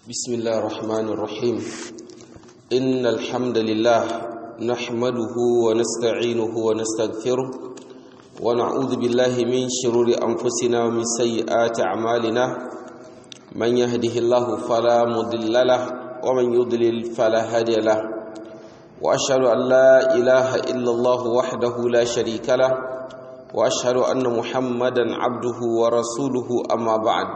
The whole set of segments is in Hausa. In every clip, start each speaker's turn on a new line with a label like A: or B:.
A: بسم الله الرحمن الرحيم إن الحمد لله نحمده ونستعينه ونستغفره ونعوذ بالله من شرور أنفسنا ومن سيئات أعمالنا من يهده الله فلا مضل له ومن يضلل فلا هادي له وأشهد أن لا إله إلا الله وحده لا شريك له وأشهد أن محمدا عبده ورسوله أما بعد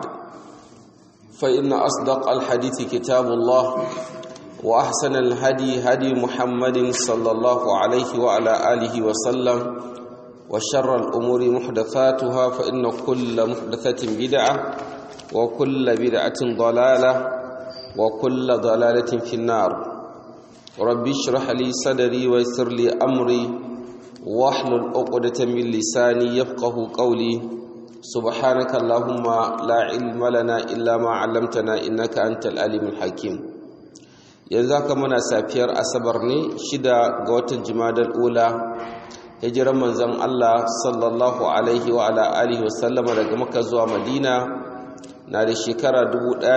A: فإن أصدق الحديث كتاب الله وأحسن الهدي هدي محمد صلى الله عليه وعلى آله وسلم وشر الأمور محدثاتها فإن كل محدثة بدعة وكل بدعة ضلالة وكل ضلالة في النار ربي اشرح لي صدري ويسر لي أمري واحلل عقدة من لساني يفقه قولي سبحانك اللهم لا علم لنا إلا ما علمتنا إنك أنت العليم الحكيم yanzu haka muna safiyar asabar ne shida ga watan jimadar ula hijiran manzon Allah sallallahu alaihi wa ala alihi wa sallama daga maka zuwa madina na da shekara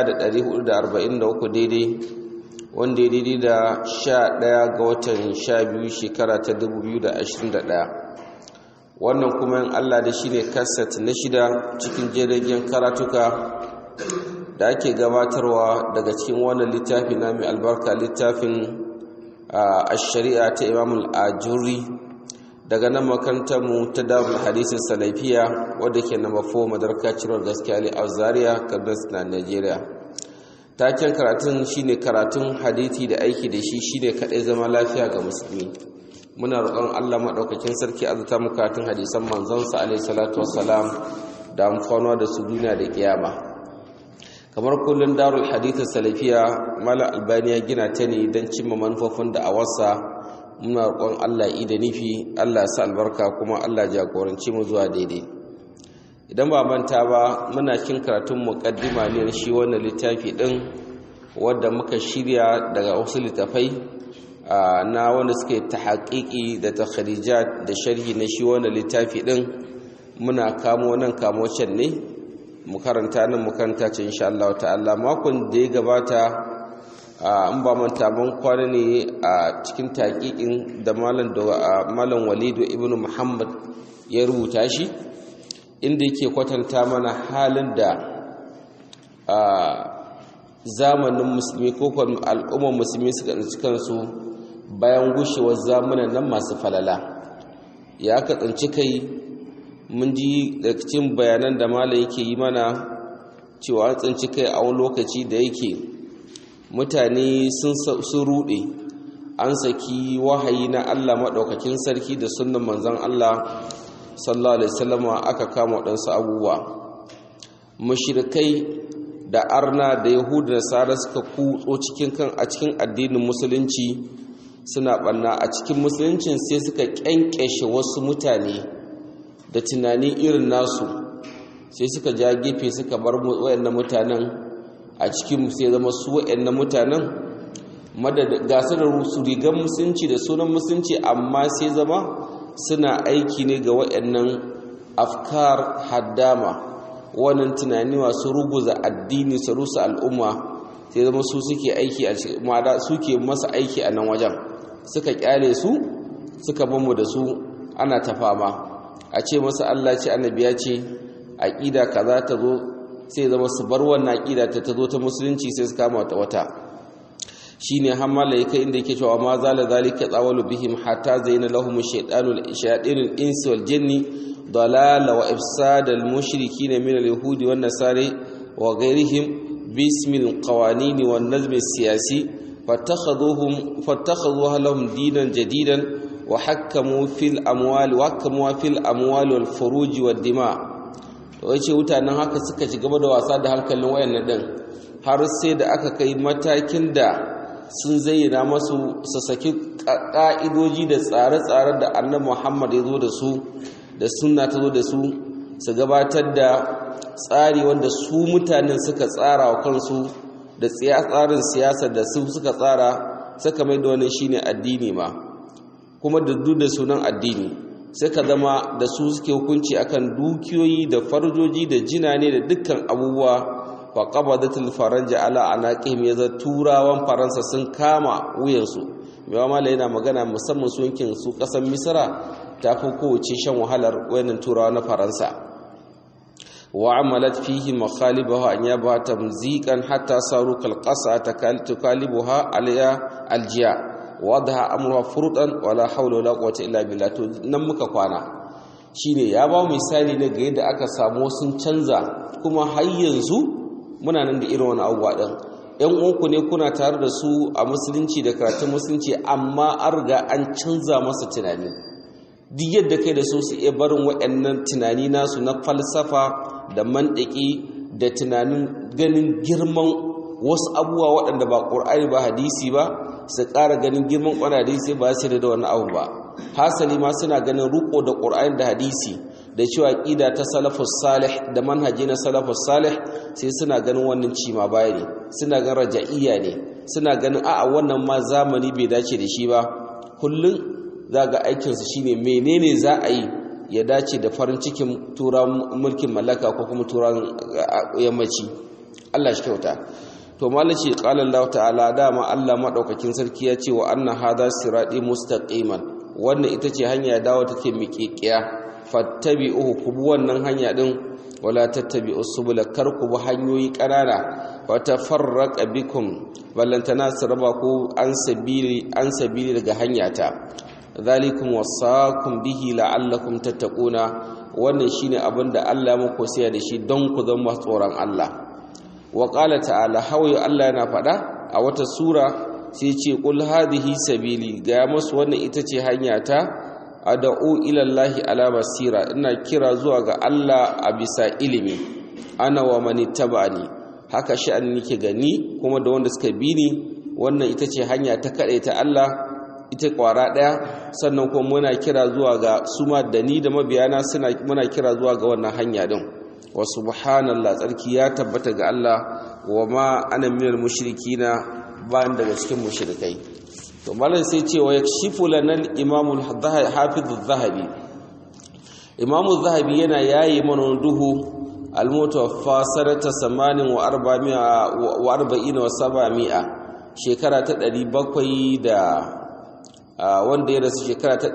A: 1443 daidai wanda ya daidai da 11 ga watan 12 shekara ta 2021 wannan kuma yin Allah da shi ne kaset na shida cikin jiragen karatuka da ake gabatarwa daga cikin wannan littafi na mai albarka littafin a shari'a ta imamul ajuri daga nan makarantarmu ta darul hadisin salafiya wadda ke na mafo madarka cirwar gaskiya ali a zaria kaduna na nigeria taken karatun shine karatun hadithi da aiki da shi shine kadai zama lafiya ga musulmi muna roƙon Allah maɗaukakin sarki azuta mu karatun hadisan manzonsa alaihi salatu wassalam da amfanuwa da su duniya da kiyama kamar kullun darul hadith salafiya mala albaniya gina ta ne don cimma manufofin da a wasa muna roƙon Allah da nufi Allah sa albarka kuma Allah jagoranci mu zuwa daidai idan ba manta ba muna kin karatun muqaddima ne shi wannan littafi din wanda muka shirya daga wasu littafai na wanda suke ta haƙiƙi da ta da sharhi na shi wanda littafi ɗin muna kamo nan kamo can ne mu karanta nan mu karanta ce insha Allah ta'ala makon da ya gabata an ba manta ban kwana ne a cikin taƙiƙin da malam walidu ibn muhammad ya rubuta shi inda yake kwatanta mana halin da zamanin musulmi ko al'ummar musulmi suka tsinci kansu bayan gushewar zamanin nan masu falala ya aka tsinci kai mun ji da cikin bayanan da mala yake yi mana cewa an tsinci kai a wani lokaci da yake mutane sun rude an saki wahayi na Allah maɗaukakin sarki da sunan manzon Allah sallallahu alaihi wasallam aka kama waɗansu abubuwa mushrikai da arna da yahudu da sara suka kutso cikin kan a cikin addinin musulunci suna ɓanna a cikin musuluncin sai suka ƙyanƙyashe wasu mutane da tunani irin nasu sai suka ja gefe suka bar waɗannan mutanen a cikin sai zama su waɗannan mutanen gasu da su rigar musulunci da sunan musulunci amma sai zama suna aiki ne ga waɗannan afkar haddama wannan tunani masu ruguza addini su rusa al'umma sai zama su suke aiki a suke masa aiki a nan wajen suka kyale su suka bamu da su ana ta fama a ce masa Allah ce annabi ya ce aqida kaza ta zo sai zama su bar wannan aqida ta ta zo ta musulunci sai su kama wata wata shine hammala yake inda yake cewa ma zala zalika tsawalu bihim hatta zaina lahum shaytanu shayatinul insi wal jinni dalala wa ifsad al mushrikin min al yahudi wan nasari wa ghairihim bismil qawanin wan nazm al siyasi فاتخذوهم فاتخذوها لهم دينا جديدا وحكموا في الاموال وحكموا في الاموال والفروج والدماء wace mutanen haka suka ci gaba da wasa da hankalin wayannan din har sai da aka kai matakin da sun zayyana masu su saki ka'idoji da tsare-tsare da annabi Muhammad ya zo da su da sunna ta zo da su su gabatar da tsari wanda su mutanen suka tsara wa kansu da tsarin siyasa da su suka tsara suka mai da wannan shine addini ma kuma da duk da sunan addini suka zama da su suke hukunci akan dukiyoyi da farjoji da jinane da dukkan abubuwa fa qabadatul faranja ala anaqihim yaza turawan faransa sun kama wuyansu mewa mala yana magana musamman su yankin su kasan misra ta fi kowace shan wahalar wayannan turawa na faransa wa amalat fihi makhalibaha an yaba tamziqan hatta saru kal qasa takalibuha aliya aljiya wadha amruha furdan wala hawla wala quwwata illa billah to nan muka kwana shine ya ba misali ne ga yadda aka samu sun canza kuma har yanzu muna nan da irin wani abubuwa din yan uku ne kuna tare da su a musulunci da karatun musulunci amma an riga an canza masa tunani duk yadda kai da su su iya barin waɗannan tunani nasu na falsafa da mandaki da tunanin ganin girman wasu abubuwa waɗanda ba ƙur'ani ba hadisi ba su ƙara ganin girman ƙwani hadisi ba su da wani abu ba hasali ma suna ganin ruko da ƙur'ani da hadisi da cewa ƙida ta salafus salih da manhaji na salafus salih sai suna ganin wannan cima baya ne suna ganin raja'iyya ne suna ganin a'a wannan ma zamani bai dace da shi ba kullum za ga aikinsu shine menene za a yi ya dace da farin cikin turan mulkin mallaka ko kuma turan yammaci Allah shi kyauta to malaci qala Allah ta'ala dama Allah madaukakin sarki ya ce wa anna hadha sirati mustaqiman wannan ita ce hanya dawo take miƙeƙiya fattabi'uhu ku bi wannan hanya din wala tattabi'us subula kar ku bi hanyoyi ƙanana wa tafarraqa bikum ballantana su raba ku an sabili an sabili daga hanyata zalikum wasaqum bihi la'allakum tattaquna wannan shine abinda Allah muku sai da shi don ku zama tsoron Allah wa qala ta'ala hawaye Allah yana faɗa a wata sura sai ce qul hadhihi sabili ga masu wannan ita ce hanya ta ad'u ila Allah ala basira ina kira zuwa ga Allah a bisa ilimi ana wa man tabani haka sha'ani nake gani kuma da wanda suka bi ni wannan ita ce hanya ta kade ta Allah ita kwara daya sannan kuma muna kira zuwa ga suma da ni da mabiyana suna muna kira zuwa ga wannan hanya din wa subhanallah tsarki ya tabbata ga Allah wa ma ana minal mushrikina ba daga cikin mushrikai to malam sai ce wa yakshifu lana al-imam al-hafiz az-zahabi imam az-zahabi yana yayi mana duhu al-mutawaffa sanata 48 wa 40 wa 700 shekara ta 700 da wanda ya rasu shekara ta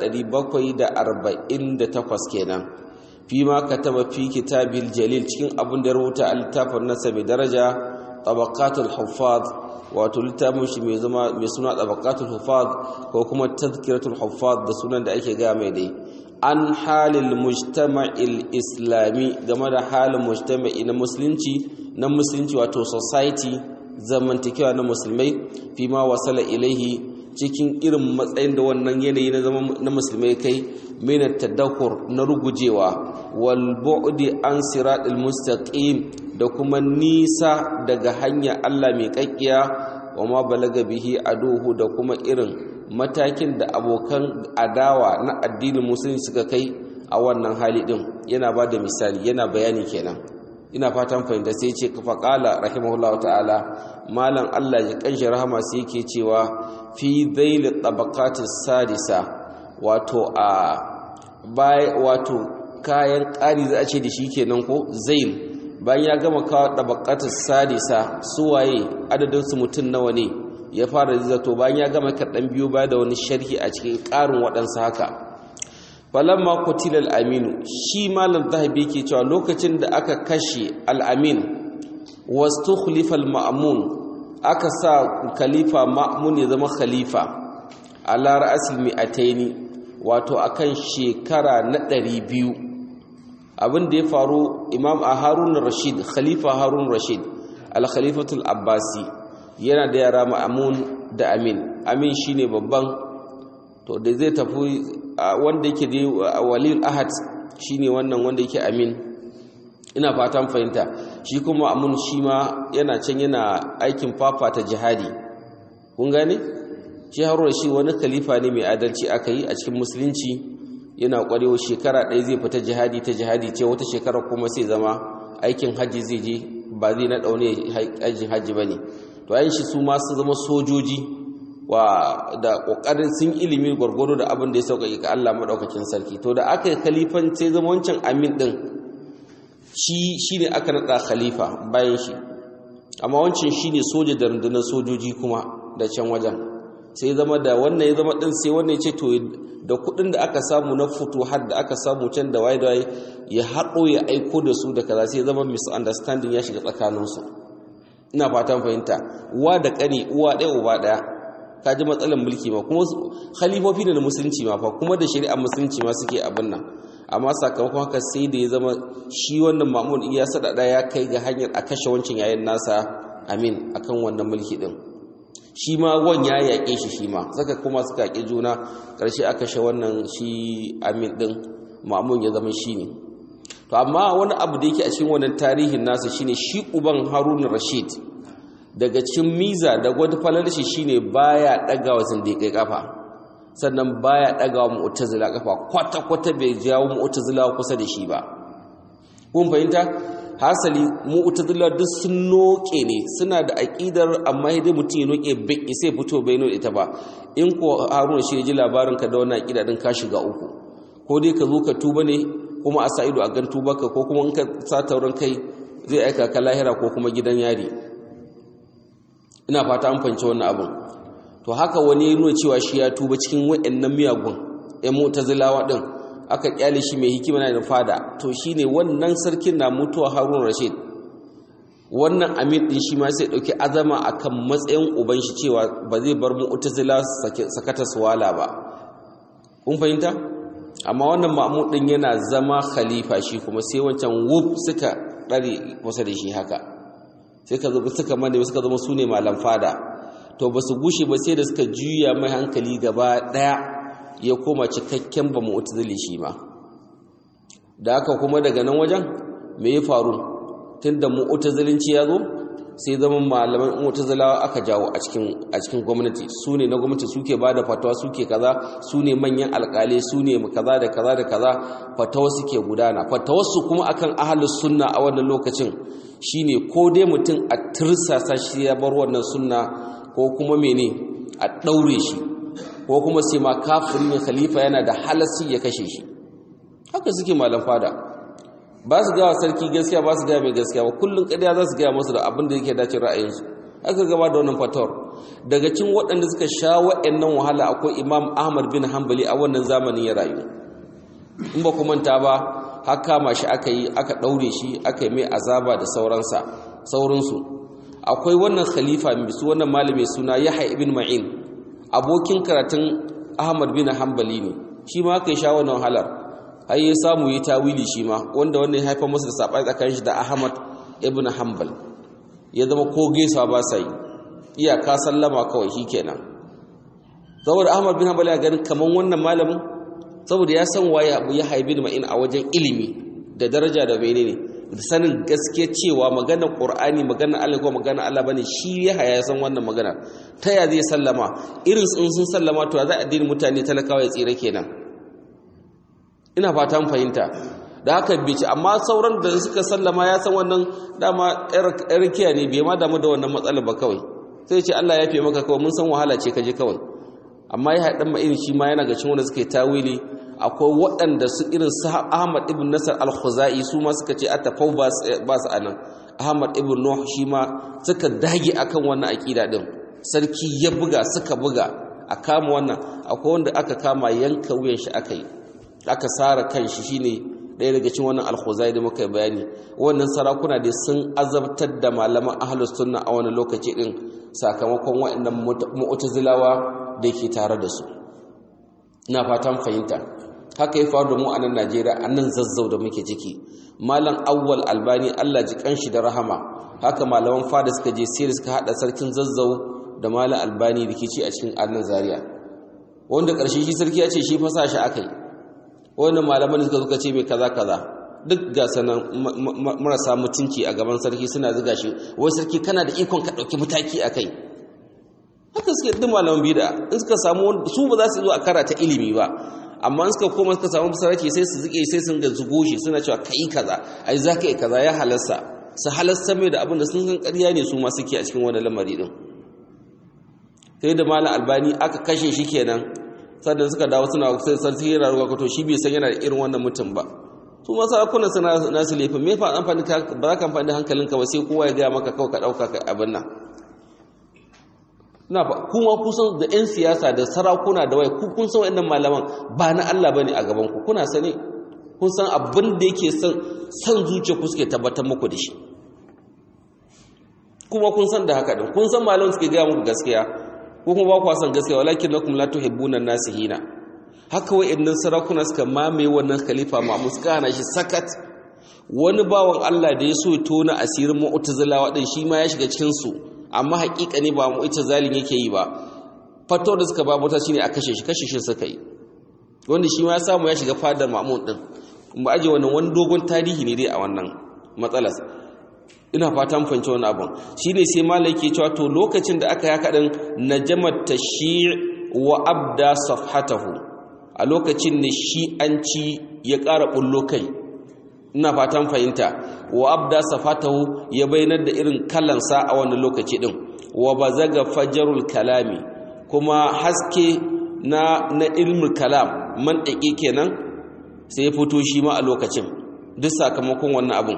A: 748 kenan fi ma kataba fi kitabil jalil cikin abin da ya rubuta a littafin nasa mai daraja tabaqatul huffaz wato littafin shi mai zama mai suna tabaqatul huffaz ko kuma tazkiratul huffaz da sunan da ake ga mai dai an halil mujtama'il islami game da halin mujtama'i na musulunci na musulunci wato society zamantakewa na musulmai fi ma wasala ilaihi cikin irin matsayin da wannan yanayi na zama na musulmai kai mina tadakur na rugujewa wal bu'di an siratil mustaqim da kuma nisa daga hanya Allah mai kakkiya wa ma balaga bihi aduhu da kuma irin matakin da abokan adawa na addinin musulunci suka kai a wannan hali din yana ba da misali yana bayani kenan ina fatan fahimta sai ce kafa kala rahimahullahu ta'ala malam Allah ya kanshi rahama sai yake cewa fi dhail tabaqatis sadisa wato a bai wato kayan ƙari za a ce da shi kenan ko zail bayan ya gama kawo tabaqatis sadisa suwaye adadin su mutun nawa ne ya fara zato bayan ya gama kaɗan biyu ba da wani sharhi a cikin ƙarin waɗansu haka falamma qutila al-aminu shi malam zahabi yake cewa lokacin da aka kashe al-amin wastukhlifa al-ma'mun aka sa khalifa ma'mun ya zama khalifa ala ra'sil mi'ataini wato akan shekara na 200 abin da ya faru imam harun rashid khalifa harun rashid al-khalifatul abbasi yana da yara ma'mun da amin amin shine babban to da zai tafi wanda yake da walil ahad shine wannan wanda yake amin ina fatan fahimta shi kuma amun shi ma yana can yana aikin fafata jihadi kun gane shi haruna shi wani khalifa ne mai adalci aka yi a cikin musulunci yana kwarewa shekara ɗaya zai fita jihadi ta jihadi ce wata shekara kuma sai zama aikin hajji zai je ba zai na ɗaune aikin hajji ba ne to ayin shi su ma su zama sojoji wa da kokarin sun ilimi gwargwado da abin da ya sauƙaƙe ga Allah madaukakin sarki to da aka yi khalifan sai zama wancan amin din shi shine aka nada khalifa bayan shi amma wancan shine soja da rundunar sojoji kuma da can wajen sai zama da wannan ya zama din sai wannan ya ce to da kudin da aka samu na fito har da aka samu can da waye da waye ya haɗo ya aiko da su da kaza sai zama misunderstanding ya shiga tsakaninsu ina fatan fahimta uwa da ƙani uwa ɗaya uba ɗaya ka ji matsalar mulki ma kuma khalifofi ne na musulunci ma fa kuma da shari'ar musulunci ma suke abin nan amma sakamakon haka sai da ya zama shi wannan mamun iya sadada ya kai ga hanyar a kashe wancan yayin nasa amin akan wannan mulki din shi ma wan ya yaƙe shi shi ma saka kuma suka yaƙi juna ƙarshe a kashe wannan shi amin din mamun ya zama shi ne to amma wani abu da yake a cikin wannan tarihin nasa shine shi uban harun rashid daga cikin miza da gwada falar shi shine baya ɗaga wa zindiƙai kafa sannan baya daga wa mu'tazila kafa kwata kwata bai jawo mu'tazila kusa da shi ba kun fahimta hasali mu'tazila duk sun noke ne suna da aqidar amma dai mutum ya noke bai sai fito bai no ita ba in ko haruna shi ji labarin ka da wannan aqida din ka shiga uku ko dai ka zo ka tuba ne kuma a sa ido a gan tubarka ko kuma in ka sa taurin kai zai aika ka lahira ko kuma gidan yari ina fata an fahimci wannan abin to haka wani ya nuna cewa shi ya tuba cikin waɗannan miyagun ‘yan mutazilawa ɗin aka ƙyale shi mai hikima na da fada to shi ne wannan sarkin na mutuwa harun rashid wannan amir ɗin shi ma sai ɗauki azama a kan matsayin uban shi cewa ba zai bar mutazila sakata su wala ba kun fahimta amma wannan ma'amun ɗin yana zama khalifa shi kuma sai wancan wuf suka ɗare kusa da shi haka sai ka zo suka mane suka zama su ne malam fada to ba su gushe ba sai da suka juya mai hankali gaba daya ya koma cikakken ba mu'tazili shi ma da haka kuma daga nan wajen me ya faru tunda mu'tazilinci ya zo sai zama malaman mu'tazilawa aka jawo a cikin a cikin gwamnati su ne na gwamnati suke bada fatawa suke kaza su ne manyan alƙalai su ne kaza da kaza da kaza fatawa suke gudana fatawarsu kuma akan ahlus sunna a wannan lokacin shine ko dai mutum a tirsasa shi ya bar wannan sunna ko kuma mene a ɗaure shi ko kuma sai ma kafirin ne khalifa yana da halasi ya kashe shi haka suke malam fada ba su gawa sarki gaskiya ba su gaya mai gaskiya ba kullum ƙarya za su gaya masu da abin da yake dace ra'ayinsu aka gaba da wannan fatawar daga cin waɗanda suka sha waɗannan wahala akwai imam ahmad bin hanbali a wannan zamanin ya rayu in ba ku manta ba har kama shi aka yi aka ɗaure shi aka yi mai azaba da sauransa sauransu akwai wannan khalifa mai su wannan malami suna Yahya ibn Ma'in abokin karatun Ahmad bin Hanbali ne shi ma kai sha wannan halar har ya samu yi tawili shi ma wanda wannan ya haifar masa da sabai tsakanin shi da Ahmad ibn Hanbal ya zama ko gaisa ba sa yi iyaka sallama kawai shikenan saboda Ahmad bin Hanbal ya ganin kaman wannan malamin saboda ya san waye Abu Yahya ibn Ma'in a wajen ilimi da daraja da menene da sanin gaske cewa maganar ƙur'ani maganar Allah ko maganar Allah bane shi ya haya san wannan magana ta ya zai sallama irin sun sun sallama to za a dini mutane talakawa ya tsira kenan ina fata mun fahimta da haka bici amma sauran da suka sallama ya san wannan dama yar kiya ne bai ma damu da wannan matsalar ba kawai sai ce Allah ya fi maka kawai mun san wahala ce kaje kawai amma ya haɗa ma irin shi ma yana ga cin wanda suke tawili akwai waɗanda su irin su Ahmad ibn Nasar al-Khuzai su ma suka ce atafau ba su anan Ahmad ibn Nuh shi ma suka dage akan wannan akida din sarki ya buga suka buga a kama wannan akwai wanda aka kama yanka wuyan shi aka yi aka sara kan shi shine ɗaya daga cikin wannan al-Khuzai da muka bayani wannan sarakuna dai sun azabtar da malaman ahlus sunna a wannan lokaci din sakamakon waɗannan mu'tazilawa da ke tare da su ina fatan fahimta haka ya faru da mu a nan Najeriya a nan zazzau da muke ciki malam awwal albani Allah ji kanshi da rahama haka malaman fada suka je sai suka hada sarkin zazzau da malam albani rikici a cikin annan zaria wanda karshe shi sarki ya ce shi fa sa shi akai wanda malaman suka suka ce mai kaza kaza duk ga sanan marasa mutunci a gaban sarki suna zuga shi wai sarki kana da ikon ka dauki mataki akai haka suke duk malaman bid'a in suka samu su ba za su zo a karata ilimi ba amma suka koma suka samu sarki sai su zike sai sun ga zugo shi suna cewa kai kaza ai za ka yi kaza ya halasta su halasta mai da abin da sun san ƙarya ne su ma suke a cikin wani lamari din sai da malam albani aka kashe shi kenan sannan suka dawo suna sai sarki yana ruwa to shi bai san yana da irin wannan mutum ba su ma sarakuna suna nasu laifin me fa amfani ka ba za ka amfani da hankalinka ba sai kowa ya gaya maka kawai ka ɗauka ka abin nan na ba kuma kusan da 'yan siyasa da sarakuna da wai kun san wa'annan malaman ba na Allah bane a gaban ku kuna sani kun san abin da yake son san zuciya ku suke tabbatar muku da shi kuma kun san da haka din kun san malaman suke gaya muku gaskiya ko kuma ba ku san gaskiya walakin lakum la tuhibbuna nasihina haka wa'annan sarakuna suka mamaye wannan khalifa Ma'mun suka hana shi sakat wani bawan Allah da ya so ya tona asirin mu'tazilawa din shi ma ya shiga cikin su amma haƙiƙa ne ba mu'tazilin yake yi ba fato da suka ba mota shine a kashe shi kashe shi suka yi wanda shi ma ya samu ya shiga fadar Ma'mun din mu aje wannan wani dogon tarihi ne dai a wannan matsalar ina fatan fahimci wani abun shine sai malai ke cewa to lokacin da aka yaka din najamat tashyi' wa abda safhatahu a lokacin ne shi'anci ya ƙara bullo kai ina fatan fahimta wa abda safhatahu ya bayyana da irin kallansa a wannan lokaci din wa bazaga fajarul kalami kuma haske na na ilmul kalam man kenan sai ya fito shi ma a lokacin duk sakamakon wannan abun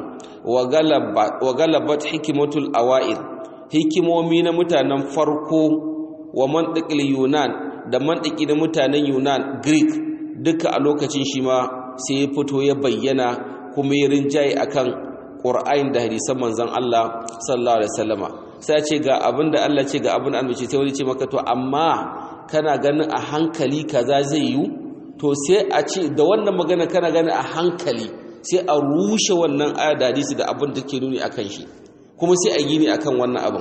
A: wa galabat hikimatul awa'il hikimomi na mutanen farko wa mantiqil yunan da mantiki na mutanen yunan greek duka a lokacin shi ma sai ya fito ya bayyana kuma ya rinjaye akan qur'ani da hadisan manzon Allah sallallahu alaihi wasallama sai ce ga abin da Allah ce ga abin da annabi sai wani ce maka to amma kana ganin a hankali kaza zai yi to sai a ce da wannan magana kana ganin a hankali sai a rushe wannan aya da hadisi da abin da ke nuni akan shi kuma sai a gini akan wannan abin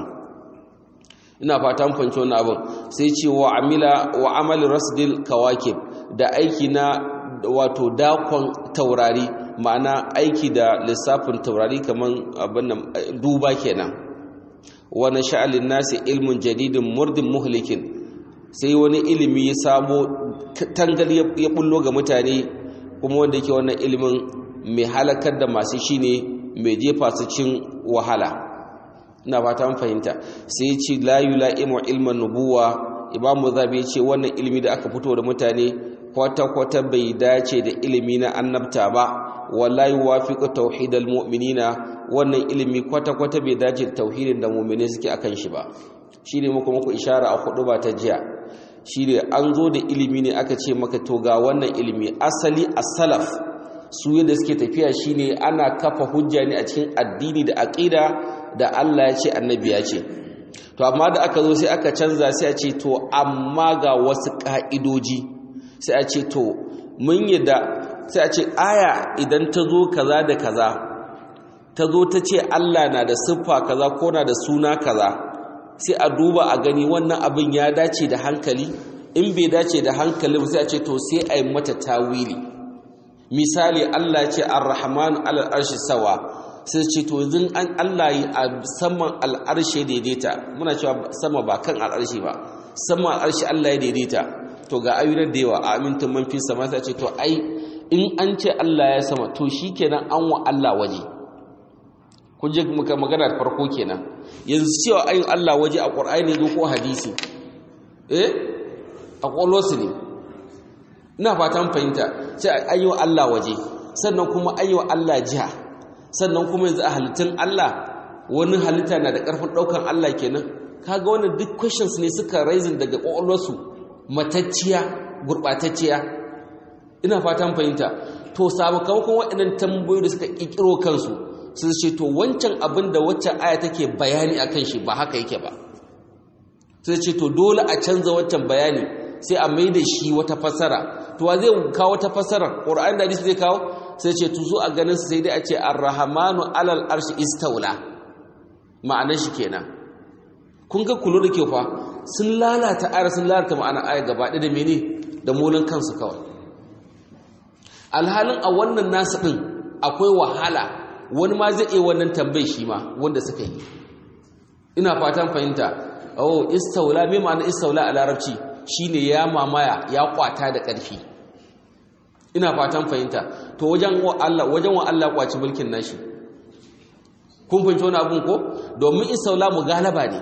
A: ina fata mun fahimci wannan abin sai ce wa amila wa amal rasdil kawakib da aiki na wato dakon taurari ma'ana aiki da lissafin taurari kaman abin nan duba kenan wa nasha'alin nasi ilmun jadidin murdin muhlikin sai wani ilimi ya samo tangal ya bullo ga mutane kuma wanda yake wannan ilimin mai halakar da masu shi ne mai jefa su cin wahala ina fata fahimta sai ce la yula'imu ilman nubuwa imamu zabi ce wannan ilimi da aka fito da mutane kwata-kwata bai dace da ilimi na annabta ba wallahi wafiqu tauhidal mu'minina wannan ilimi kwata-kwata bai dace da tauhidin da mu'mini suke akan shi ba shine muku muku ishara a hudu ba ta jiya shine an zo da ilimi ne aka ce maka to ga wannan ilimi asali as-salaf su yadda suke tafiya shine ana kafa hujja ne a cikin addini da aqida da Allah ya ce annabi ya ce to amma da aka zo sai aka canza sai a ce to amma ga wasu ka'idoji sai a ce to mun yadda sai a ce aya idan ta zo kaza da kaza ta zo ta ce Allah na da siffa kaza ko na da suna kaza sai a duba a gani wannan abin ya dace da hankali in bai dace da hankali sai a ce to sai a yi mata tawili misali Allah ce ar-rahman alal arshi sawa sai ce to yanzu an Allah yi a saman al'arshe daidaita muna cewa sama ba kan al'arshi ba saman al'arshi Allah ya daidaita to ga ayyukan da yawa a amintun man fi sama sai ce to ai in an ce Allah ya sama to shikenan an wa Allah waje kun je muka magana farko kenan yanzu cewa ayin Allah waje a Qur'ani ne ko hadisi eh a kwallosu ne ina fatan fahimta sai ayyo Allah waje sannan kuma ayyo Allah jiha sannan kuma yanzu a halittun Allah wani halitta na da ƙarfin ɗaukan Allah kenan kaga wannan duk questions ne suka raising daga ƙwaƙwalwarsu matacciya gurɓatacciya ina fatan fahimta to sakamakon waɗannan tambayoyi da suka ƙirƙiro kansu sun ce to wancan abin da waccan aya take bayani akan shi ba haka yake ba sai ce to dole a canza waccan bayani sai a mai da shi wata fassara to wa zai kawo wata fassara ƙur'ani da hadisi zai kawo sai ce to zo a ganin sai dai a ce ar-rahmanu alal arshi istawla ma'anar shi kenan kun ga kullu da ke fa sun lalata ayar sun lalata ma'anar ayar gaba da mene da molin kansu kawai alhalin a wannan nasu din akwai wahala wani ma zai iya wannan tambayi shi ma wanda suka yi ina fatan fahimta oh istawla me ma'ana istawla a larabci shine ya mamaya ya kwata da ƙarfi ina fatan fahimta to wajen wa Allah wajen wa Allah kwaci mulkin nashi kun fahimci wani abun ko domin istawla mugalaba ne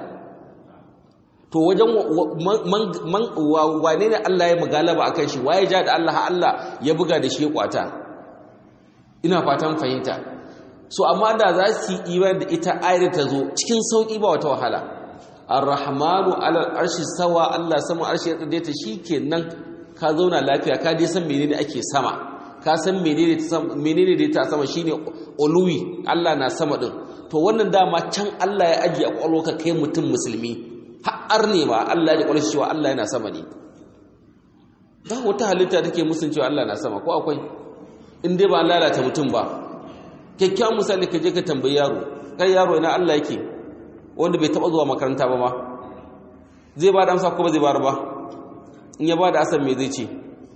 A: to wajen man wane ne Allah ya mugalaba akan shi waye ja da Allah Allah ya buga da shi ya kwata ina fatan fahimta so amma da za su yi imani da ita ayar ta zo cikin sauki ba wata wahala ar-rahmanu alal arshi sawa Allah sama arshi ya tsaye ta shikenan ka zauna lafiya ka dai san menene ake sama ka san menene ta sama menene da ta sama shine uluwi Allah na sama din to wannan dama can Allah ya ajiye a kwalwarka kai mutum musulmi har ne ma Allah ya kwalwarka cewa Allah yana sama ne ba wata halitta take musun cewa Allah na sama ko akwai in dai ba lalata mutum ba kyakkyawan misali ka je ka tambayi yaro kai yaro ina Allah yake wanda bai taba zuwa makaranta ba ma zai ba da amsa ko ba zai bayar ba in ya ba da asan me zai ce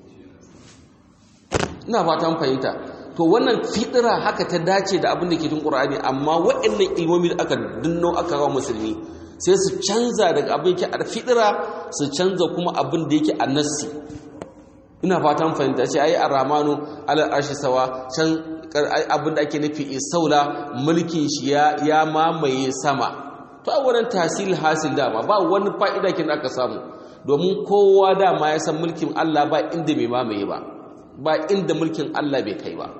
A: ina fatan fahimta to wannan fitira haka ta dace da abin da ke tun qur'ani amma waɗannan ilmomi da aka dinno aka ga musulmi sai su canza daga abin yake a fitira su canza kuma abin da yake a nassi ina fatan fahimta ce ai ar-rahmanu alal arshi sawa can abin da ake nufi isaula mulkin shi ya mamaye sama to a wannan tasil hasil dama ba wani fa'ida kin aka samu domin kowa dama ya san mulkin Allah ba inda mai mamaye ba ba inda mulkin Allah bai kai ba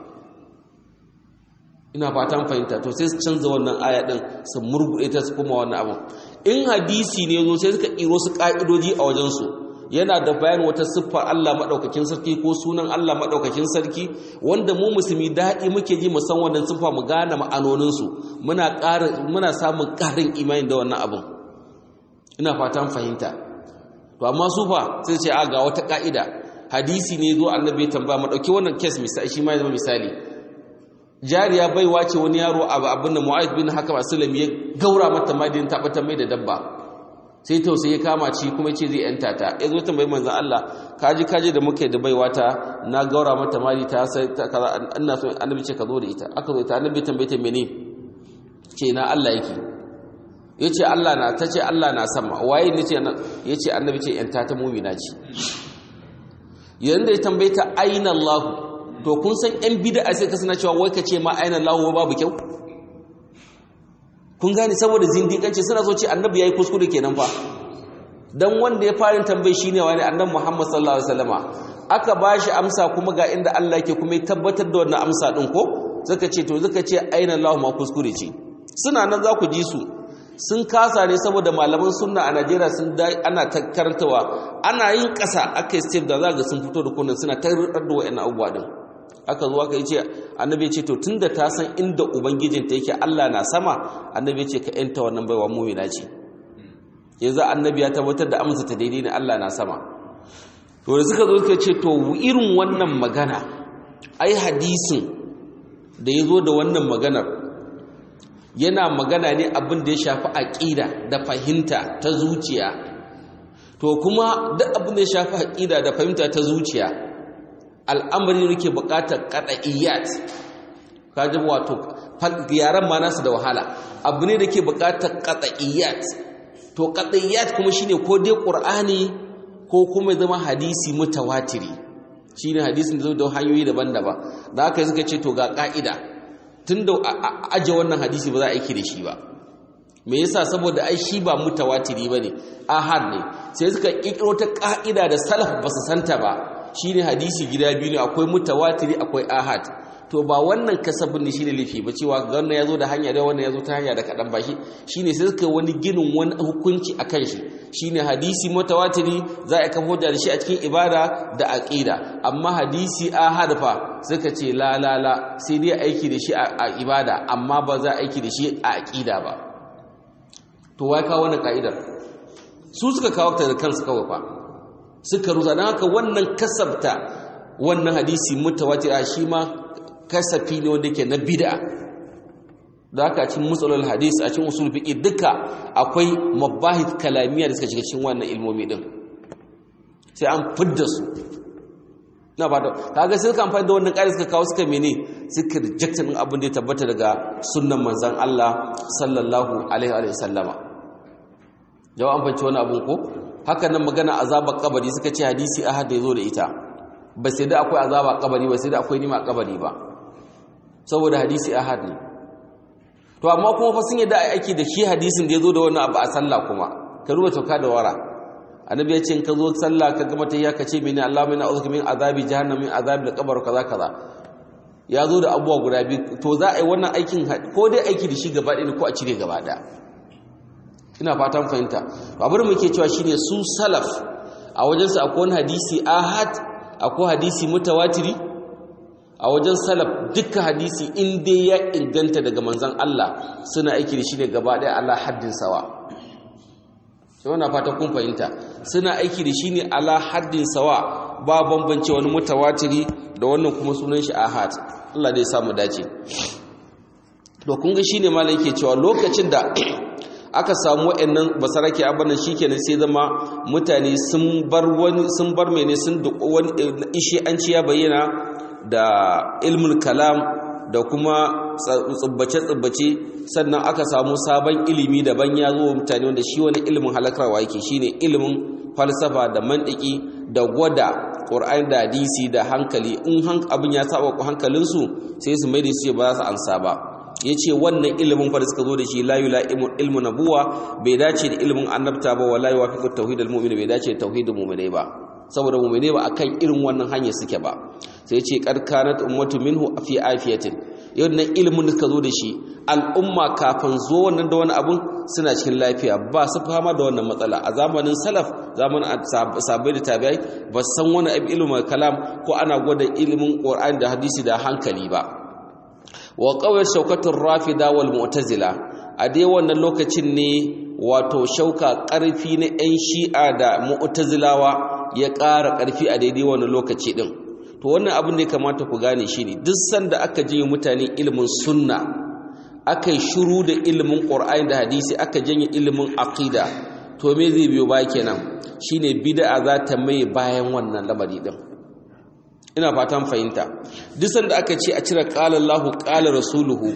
A: ina fatan fahimta to sai su canza wannan aya din su murgude ta su kuma wannan abu in hadisi ne zo sai suka iro su ka'idoji a wajen su yana da bayan wata siffar Allah maɗaukakin sarki ko sunan Allah maɗaukakin sarki wanda mu musulmi daɗi muke ji mu san wannan siffa mu gane ma'anoninsu muna ƙara muna samun ƙarin imani da wannan abin ina fatan fahimta to amma su fa sai ce a ga wata ƙa'ida hadisi ne zo annabi ya tambaya mu ɗauki wannan kes misali shi ma ya zama misali jariya baiwa ce wani yaro abu abin da mu'ayyid bin hakam aslam ya gaura mata madin tabbatar mai da dabba sai tausayi ya kama ci kuma ce zai yanta ta ya zo tambayi manzan Allah kaji kaji da muke da baiwa ta na gaura mata mali ta sai ta kaza ina so annabi ce ka zo da ita aka zo ta annabi tambaye ta mene ce na Allah yake yace Allah na ta ce Allah na sama waye ne ce yace annabi ce yanta ta mu'mina ce yanda ya tambaye ta aina Allah to kun san yan bid'a sai ka sana cewa wai ka ce ma aina Allah babu kyau kun gane saboda zindiƙanci suna so ce annabi yayi kuskure kenan fa dan wanda ya fara tambayi shine wani annabi Muhammad sallallahu alaihi wasallama aka bashi amsa kuma ga inda Allah yake kuma ya tabbatar da wannan amsa din ko zaka ce to zaka ce aina Allah ma kuskure ce suna nan za ku ji su sun kasa ne saboda malaman sunna a Najeriya sun ana ta karantawa ana yin ƙasa aka step da za ga sun fito da kunan suna ta da wa'annan abubuwa din aka zo aka yi ce annabi ya ce to tunda ta san inda ubangijinta yake Allah na sama annabi ya ce ka yanta wannan baiwa mu'mina ce yanzu annabi ya tabbatar da amsa ta daidai ne Allah na sama to da suka zo suka ce to irin wannan magana ai hadisin da ya zo da wannan maganar yana magana ne abin da ya shafi aƙida da fahimta ta zuciya to kuma duk abin da ya shafi aƙida da fahimta ta zuciya al'amari ne ke buƙatar qada'iyat kaji wato yaran ma nasu da wahala abu ne da ke buƙatar qada'iyat to qada'iyat kuma shine ko dai qur'ani ko kuma zama hadisi mutawatiri shine hadisin da zo da hanyoyi daban-daban da haka suka ce to ga ka'ida tunda aje wannan hadisi ba za a aiki da shi ba me yasa saboda ai shi ba mutawatiri bane ahad ne sai suka kikiro ta ka'ida da salaf ba su santa ba shine hadisi gida biyu ne akwai mutawatiri akwai ahad to ba wannan kasabin ne shine lafi ba cewa wannan yazo da hanya da wannan yazo ta hanya da kadan ba shi shine sai suka wani ginin wani hukunci akan shi shine hadisi mutawatiri za a kafa hujja da shi a cikin ibada da aqida amma hadisi ahad fa suka ce la la la sai dai aiki da shi a ibada amma ba za a aiki da shi a aqida ba to wai kawo wannan ka'idar su suka kawo ta da kansu kawai fa suka rusa don haka wannan kasabta wannan hadisi mutawatir a shi ma kasafi ne wanda ke na bid'a da haka a cikin musalul hadis a cikin usul fiqi duka akwai mabahith kalamiya da suka shiga cikin wannan ilmomi din sai an fidda su na ba da kaga sai suka amfani da wannan ƙari suka kawo suka mene suka reject din abin da ya tabbata daga sunnan manzon Allah sallallahu alaihi wa sallama jawa an fanci wani abun ko haka nan magana azabar kabari suka ce hadisi ahad da yazo da ita ba sai da akwai azaba kabari ba sai da akwai nima kabari ba saboda hadisi ahad ne to amma kuma fa sun yadda aiki da shi hadisin da yazo da wannan abu a sallah kuma ka ruba tauka da wara annabi ya ce in ka zo sallah ka gama tayya ka ce mini Allahumma inna a'udhu min azabi jahannam min azabi al-qabr kaza kaza ya zo da abubuwa guda biyu to za a yi wannan aikin ko dai aiki da shi gaba ɗaya ko a cire gaba ɗaya ina fatan fahimta abin muke cewa shine su salaf a wajensu akwai wani hadisi ahad akwai hadisi mutawatiri a wajen salaf dukkan hadisi in dai ya inganta daga manzon Allah suna aiki da shi ne gaba ɗaya Allah haddin sawa sai wannan fata kun fahimta suna aiki da shi ne ala haddin sawa ba bambance wani mutawatiri da wannan kuma sunan shi ahad Allah dai samu dace to kun ga shine malam yake cewa lokacin da aka samu wayannan basarake abannan shikenan sai zama mutane sun bar wani sun bar mene sun da wani ishi an ci ya bayyana da ilmul kalam da kuma tsubbace-tsubbace sannan aka samu sabon ilimi daban ya zo mutane wanda shi wani ilimin halakarwa yake shine ilimin falsafa da mandiki da gwada ƙur'ani da hadisi da hankali in abin ya saba ku hankalinsu sai su mai da su ba za su ansa ba ya ce wannan ilimin fa da suka zo da shi layu la ilmu nabuwa bai dace da ilimin annabta ba wa layu wafi tauhidul mu'min bai dace da tauhidul mu'minai ba saboda mu'minai ba akan irin wannan hanyar suke ba sai ce qad kanat ummatu minhu fi afiyatin yau nan ilimin da suka zo da shi al'umma kafin zo wannan da wani abun suna cikin lafiya ba su fama da wannan matsala a zamanin salaf zamanin sabai da tabi'ai ba san wani abin ilimin kalam ko ana gwada ilimin qur'ani da hadisi da hankali ba wa qawai shaukatur rafida wal mu'tazila a dai wannan lokacin ne wato shauka karfi na yan shi'a da mu'tazilawa ya ƙara karfi a daidai wannan lokaci din to wannan abin da ya kamata ku gane shi ne duk sanda aka je mutane ilimin sunna aka yi shuru da ilimin ƙur'ani da hadisi aka janye ilimin aqida to me zai biyo baya kenan shine bid'a za ta mai bayan wannan lamari din ina fatan fahimta duk sanda aka ce a cire qala Allahu qala rasuluhu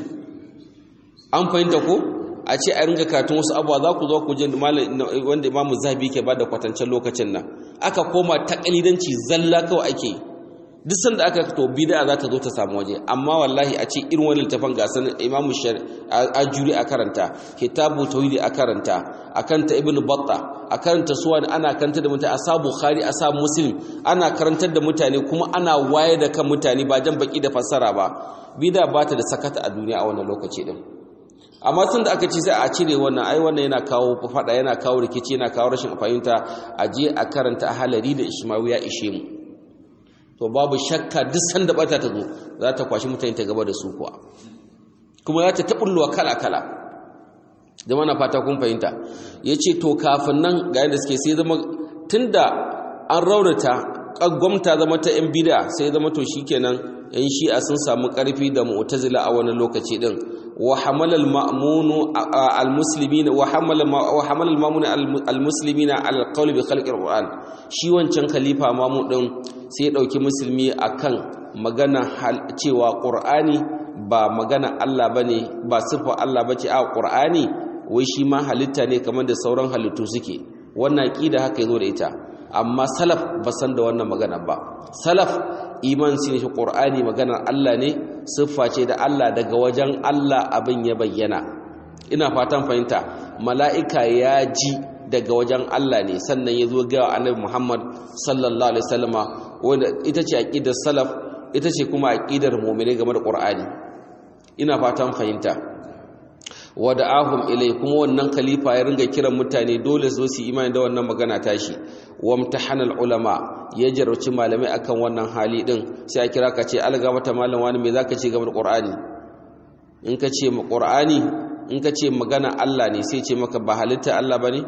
A: an fahimta ko a ce a ringa katun wasu abuwa za ku zo ku je wanda imamu zabi ke bada kwatancen lokacin nan aka koma takalidanci zalla kawai ake yi duk sanda aka to bid'a za ta zo ta samu waje amma wallahi a ce irin wani littafin ga sanin Imam Ajuri a karanta Kitabu Tauhid a karanta a kanta Ibn Battah a karanta suwan ana karanta da mutane a sa Bukhari a sa Muslim ana karantar da mutane kuma ana waye da kan mutane ba jan baki da fassara ba bid'a ba ta da sakata a duniya a wannan lokaci din amma tun da aka ce sai a cire wannan ai wannan yana kawo fada yana kawo rikici yana kawo rashin fahimta a je a karanta a halari da Ishmawi ya ishe mu to babu shakka duk sanda bata ta zo za ta kwashi mutane ta gaba da su kuwa kuma za ta taɓulluwa kala-kala zama na fata kun fahimta ya ce to kafin nan ga yadda suke sai zama tun da an raunata gwamta zama ta 'yan bida sai zama to shi kenan 'yan shi'a sun samu ƙarfi da mu'tazila a wani lokaci din wa hamalal ma'munu al-muslimina wa hamala wa hamalal ma'munu al-muslimina al-qawl bi khalqi al-qur'an shi wancan khalifa mamu din sai ya dauki musulmi akan magana cewa qur'ani ba magana Allah bane ba sifa Allah bace a qur'ani wai shi ma halitta ne kamar da sauran halittu suke wannan aqida haka yazo da ita amma salaf ba san da wannan magana ba salaf iman shi ne qur'ani maganar Allah ne siffa ce da Allah daga wajen Allah abin ya bayyana ina fatan fahimta mala'ika ya ji daga wajen Allah ne sannan ya zo ga annabi Muhammad sallallahu alaihi wasallama wanda ita ce aqidar salaf ita ce kuma aqidar mu'mini game da qur'ani ina fatan fahimta wada'ahum ilai kuma wannan khalifa ya ringa kiran mutane dole su su imani da wannan magana tashi wamtahana ulama ya jarauci malamai akan wannan hali din sai a kira ka ce alga mata malam wani me zaka ce game da qur'ani in ka ce mu qur'ani in ka ce magana Allah ne sai ce maka ba halitta Allah bane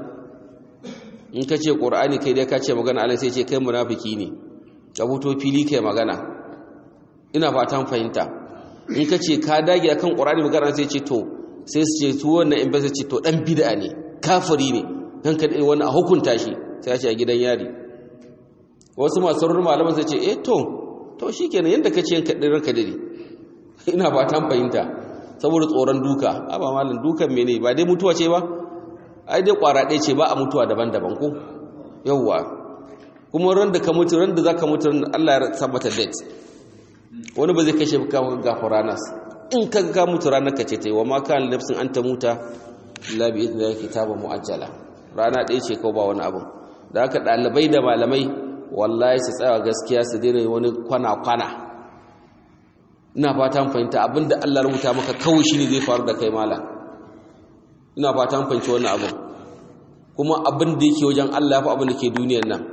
A: in ka ce qur'ani kai dai ka ce magana Allah sai ce kai munafiki ne ka fito fili kai magana ina fatan fahimta in ka ce ka dage akan qur'ani magana sai ce to sai su ce su wannan in ba ce to dan bid'a ne kafiri ne dan ka wani a hukunta shi sai ya ce a gidan yari wasu masu rurrun malaman sai ce eh to to shikenan yanda ka ce yanka ranka dare ina ba ta fahimta saboda tsoron duka a ba malam dukan mene ba dai mutuwa ce ba ai dai kwara ɗaya ce ba a mutuwa daban-daban ko yawwa kuma ran da ka mutu ran da za ka mutu Allah ya sa mata date wani ba zai kashe ka gafara nas in ka ga mutu ranar ka ce ta yi wa maka nafsin an ta muta la bi idnillahi kitabun muajjala rana ɗaya ce kawai ba wani abu da haka ɗalibai da malamai wallahi su tsaya gaskiya su daina wani kwana-kwana ina fata fahimta abinda Allah rubuta maka kawai shine zai faru da kai mala ina fata fahimci wannan abin kuma abin da yake wajen Allah fa abin da ke duniyar nan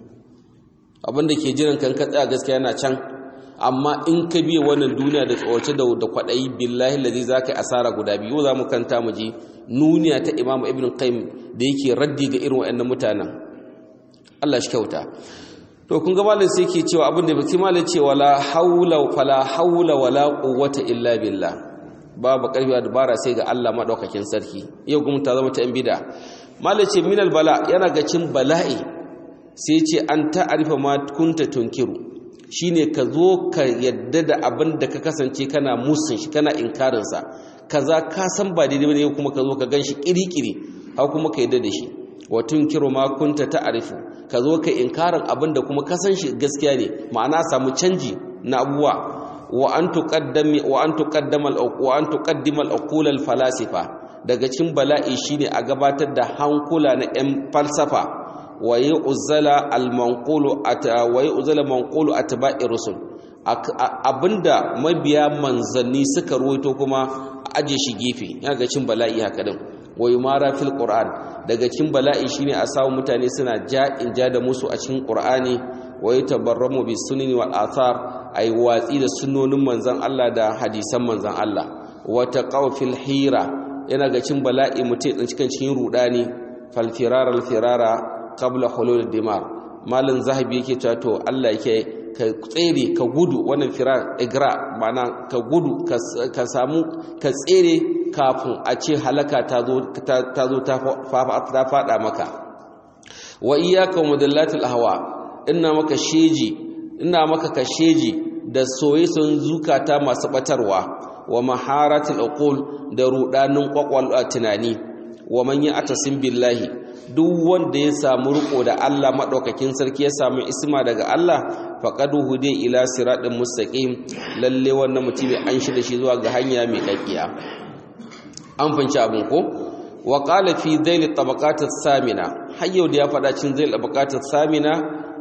A: abin da ke jiran kan ka tsaya gaskiya yana can amma in ka biya wannan duniya da tsawace da da kwadayi billahi lazi zaka yi asara guda biyu za mu kanta mu ji nuniya ta Imam Ibn Qayyim da yake raddi ga irin waɗannan mutanen Allah shi kyauta to kun ga malam sai yake cewa abin da baki malam ce wala haula fala haula wala quwwata illa billah babu karfi da dabara sai ga Allah madaukakin sarki yau kuma ta zama ta yan bid'a malam ce minal bala yana ga cin bala'i sai ce an ta'arifa ma kunta tunkiru shine ka zo ka yadda da abin da ka kasance kana musun shi kana inkarin sa kaza ka san ba daidai bane kuma ka zo ka ganshi kirikiri har kuma ka yadda da shi wa tunkiru ma kunta ta'arifu ka zo ka inkarin abin da kuma ka san shi gaskiya ne ma'ana samu canji na abuwa wa an tuqaddami wa an tuqaddama wa an tuqaddima al-uqul al-falasifa daga cikin bala'i shine a gabatar da hankula na 'yan falsafa waye uzala al-manqulu waye uzala manqulu atba'i rusul abinda mabiya manzanni suka ruwaito kuma aje shi gefe yana ga cin bala'i haka din waye mara fil qur'an daga cin bala'i shine a samu mutane suna ja'in ja da musu a cikin qur'ani waye tabarramu bis sunni wal athar ay watsi da sunnonin manzon Allah da hadisan manzon Allah wa taqaw fil hira yana ga cin bala'i mutai cikin cikin rudani fal firara al firara qabla hulul dimar malin zahabi yake cewa to Allah yake ka tsere ka gudu wannan firar igra mana ka gudu ka samu ka tsere kafin a ce halaka ta zo ta zo ta fada maka wa iyyaka mudallatil ahwa ina maka sheji ina maka ka sheji da soye-soyen zukata masu batarwa wa maharatul uqul da rudanin kwakwalwa tunani wa man ya'tasim billahi duk wanda ya samu riko da Allah madaukakin sarki ya samu isma daga Allah faqad hudiya ila siratin mustaqim lalle wannan mutum an shi da shi zuwa ga hanya mai kakkiya an fanci abin ko wa qala fi dhail tabaqat samina hayyo da ya fada cin dhail tabaqat samina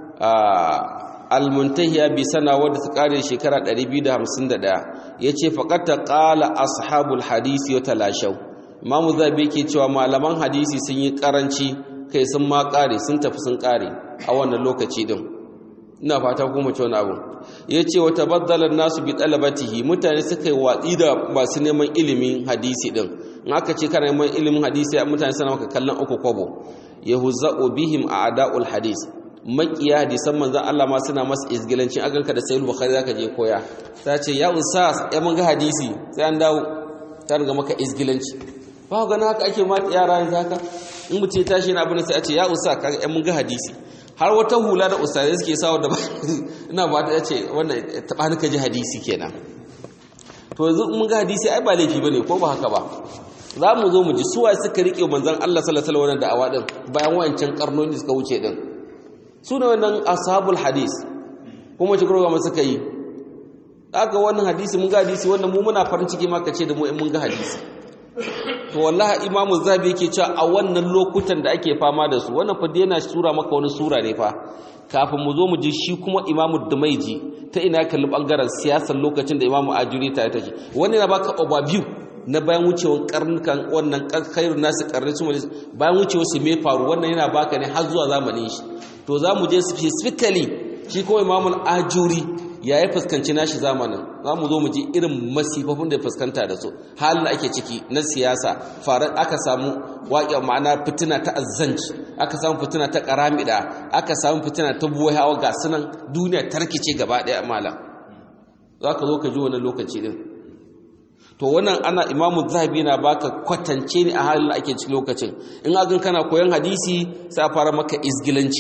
A: al-muntahiya bi sana wadda ta kare shekara 251 yace faqat qala ashabul hadisi wa talashaw imamu zabi yake cewa malaman hadisi sun yi karanci kai sun ma kare sun tafi sun kare a wannan lokaci din ina fata ku mu ci wani abu yace wa tabaddala nasu bi talabatihi mutane suka yi watsi da masu neman ilimin hadisi din in aka ce kana neman ilimin hadisi mutane suna maka kallon uku kwabo yahuzza'u bihim a'da'ul hadis makiya hadisan manzon Allah ma suna masa izgilancin aganka da sayyid bukhari zaka je koya ta ce ya ustaz ya mun ga hadisi sai an dawo ta riga maka izgilanci ba ga haka ake ma yara yanzu haka in mutum ya tashi na abin sai a ce ya usa kaga yan mun ga hadisi har wata hula da ustazai suke sawa da ina ba ta ce wannan taba ka ji hadisi kenan to yanzu mun ga hadisi ai ba laifi bane ko ba haka ba za mu zo mu ji suwa suka rike manzon Allah sallallahu alaihi wasallam da'awa din bayan wancan karnoni suka wuce din su ne wannan ashabul hadis kuma ci gurga mu suka yi aka wannan hadisi mun ga hadisi wannan mu muna farin ciki ma kace da mu in mun ga hadisi to wallahi imamu zabi yake cewa a wannan lokutan da ake fama da su wannan fa yana sura maka wani sura ne fa kafin mu zo mu ji shi kuma imamu dumaiji ta ina kalli bangaren siyasar lokacin da imamu ajuri ta take wani na baka overview na bayan wucewar karnukan wannan khairun nasu karni su bayan wucewar su me faru wannan yana baka ne har zuwa zamanin shi to za mu je specifically shi kuma imamul ajuri ya yi fuskanci nashi zamanin za mu zo mu ji irin masifafin da ya fuskanta da su halin da ake ciki na siyasa farar aka samu waƙe ma'ana fitina ta azzanci aka samu fitina ta ƙaramida aka samu fitina ta buwai hawa ga sunan duniya tarkice gaba ɗaya malam za ka zo ka ji wani lokaci din to wannan ana imamu zahabi na baka kwatance ne a halin da ake cikin lokacin in agan kana koyon hadisi sai a fara maka izgilanci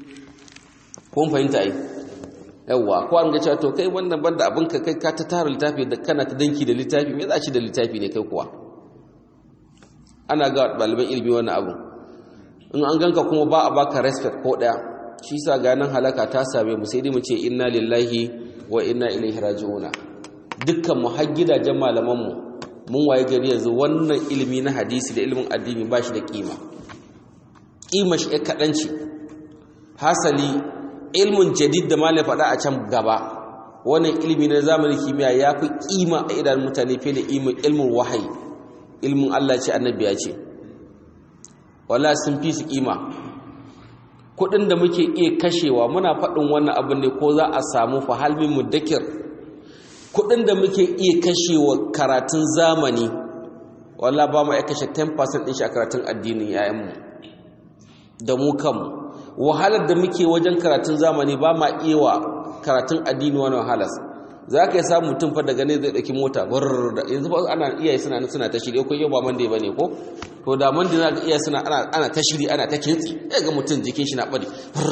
A: kun fahimta ai yawwa ko an ga cewa to kai wannan banda abin ka kai ka ta tara littafi da kana ta danki da littafi me za ci da littafi ne kai kuwa ana ga ɗaliban ilimi wannan abu in an ganka kuma ba a baka respect ko ɗaya shi sa ganin halaka ta same mu sai dai mu ce inna lillahi wa inna ilaihi raji'una dukkan mu har gidajen malaman mu mun waye gari yanzu wannan ilimi na hadisi da ilimin addini ba shi da kima kima shi kaɗan ce hasali ilmin jadid da malai faɗa a can gaba wannan ilimi na zamanin kimiyya ya fi kima a idan mutane fiye da ilmin wahayi ilmin Allah ce annabi ya ce wala sun fi su kima kudin da muke iya kashewa muna faɗin wannan abin ne ko za a samu fahalmin muddakir kudin da muke iya kashewa karatun zamani wala ba mu ya kashe 10% ɗin shi a karatun addinin yayanmu da mu kanmu wahalar da muke wajen karatun zamani ba ma iya wa karatun addini wani wahalas za ka yi samun mutum fa daga ne zai ɗauki mota da yanzu ba ana iyaye suna suna ta shiri ko yau ba mande ba ne ko to da mande na ga iyaye suna ana ta shiri ana ta kintsi ya ga mutum jikin shi na bari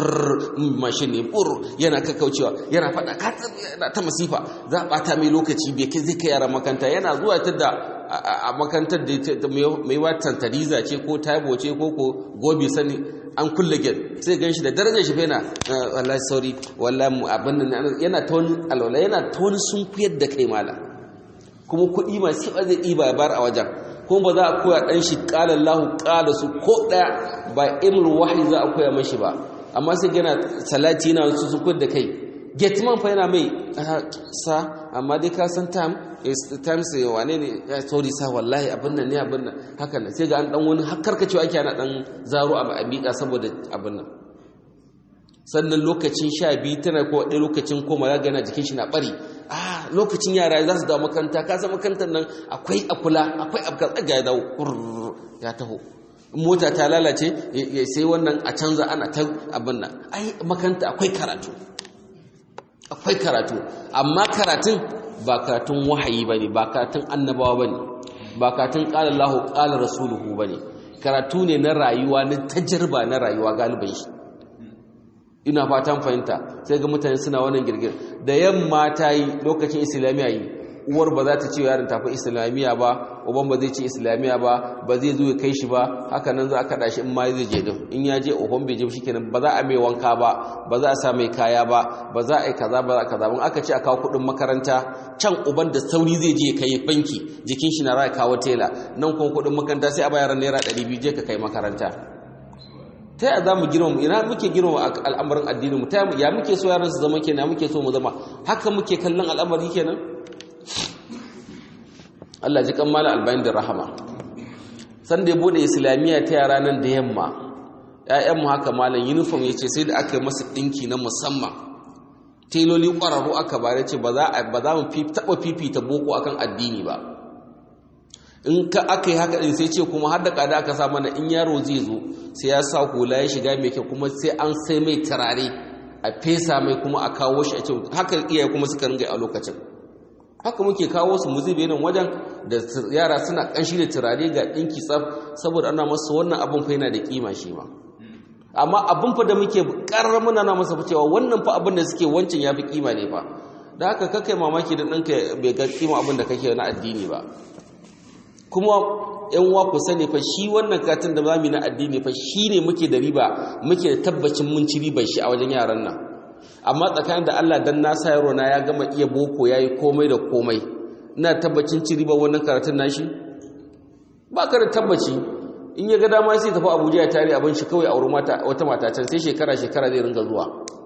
A: mashin ne bur yana kakkaucewa yana faɗa yana ta masifa za a ɓata mai lokaci bai kai zai kai yara makanta yana zuwa ta da a makantar da mai watan tariza ce ko taibo ce ko ko gobe sani an kulle gate sai gan shi da darajar shi fena wallahi sorry wallahi abin nan yana ta wani alwala yana ta wani sun kuyar da kai mala kuma kuɗi masu ba zai ɗiba ya bar a wajen kuma ba za a koya ɗan shi ƙala lahu ƙala su ko ɗaya ba imar wahayi za a koya mashi ba amma sai gana salati yana wasu sun kuyar da kai gateman fa yana mai sa amma dai ka san time times wane ne ya sorry sa wallahi abin nan ne abin nan haka nan sai ga an dan wani har karkacewa ake ana dan zaro a miƙa saboda abin nan sannan lokacin sha biyu tana ko ɗaya lokacin koma ya gana jikin shi na ɓari ah lokacin yara za su dawo makaranta ka san makarantar nan akwai akula akwai abu tsaga ya dawo ya taho mota ta lalace sai wannan a canza ana ta abin nan ai makaranta akwai karatu akwai karatu amma karatun ba karatun wahayi ba ne ba karatun annabawa ba ne ba karatun ƙalar lahu ƙalar rasuluhu ba ne karatu ne na rayuwa na tajirba na rayuwa galiban shi ina fatan fahimta sai ga mutane suna wannan girgir da yamma ta yi lokacin islamiyya yi uwar ba za ta ce yaron tafi islamiyya ba uban ba zai ce islamiyya ba ba zai zo ya kai shi ba haka nan za a kaɗa shi in ma zai je din in ya je uban bai je shi kenan ba za a mai wanka ba ba za a sa mai kaya ba ba za a yi kaza ba za a kaza ba aka ce a kawo kuɗin makaranta can uban da sauri zai je kai banki jikin shi na raya kawo tela nan kuma kuɗin makaranta sai a bayar naira ɗari biyu je ka kai makaranta ta yaya za mu girma ina muke girma al'amarin addinin mu ta ya muke so yaran su zama kenan muke so mu zama haka muke kallon al'amari kenan Allah ji kammala albayin da rahama san da ya bude islamiyya ta yara nan da yamma ƴaƴanmu haka malam uniform yace sai da aka yi masa dinki na musamman teloli ƙwararru aka bare ce ba za ba za mu taɓa fifita boko akan addini ba in ka aka yi haka din sai ce kuma har da kada aka sa mana in yaro zai zo sai ya sa hula ya shiga mai kyau kuma sai an sai mai turare a fesa mai kuma a kawo shi a ce haka iyaye kuma suka ringa a lokacin haka muke kawo su mu zube nan wajen da yara suna kanshi da turare ga dinki tsaf saboda ana masa wannan abun fa yana da kima shi ma amma abun fa da muke karar muna na masa cewa wannan fa abin da suke wancan yafi kima ne fa da haka kakai mamaki da ɗanka bai ga kima abin da kake na addini ba kuma yan uwa ku sani fa shi wannan katin da zamu na addini fa shine muke da riba muke da tabbacin mun ci ribar shi a wajen yaran nan amma tsakanin da Allah dan na sa yaro na ya gama iya boko yayi komai da komai ina tabbacin ci riba wannan karatun nashi ba ka da tabbaci in ya ga dama sai tafi Abuja ya tare abin shi kawai a wurin mata wata mata can sai shekara shekara zai ringa zuwa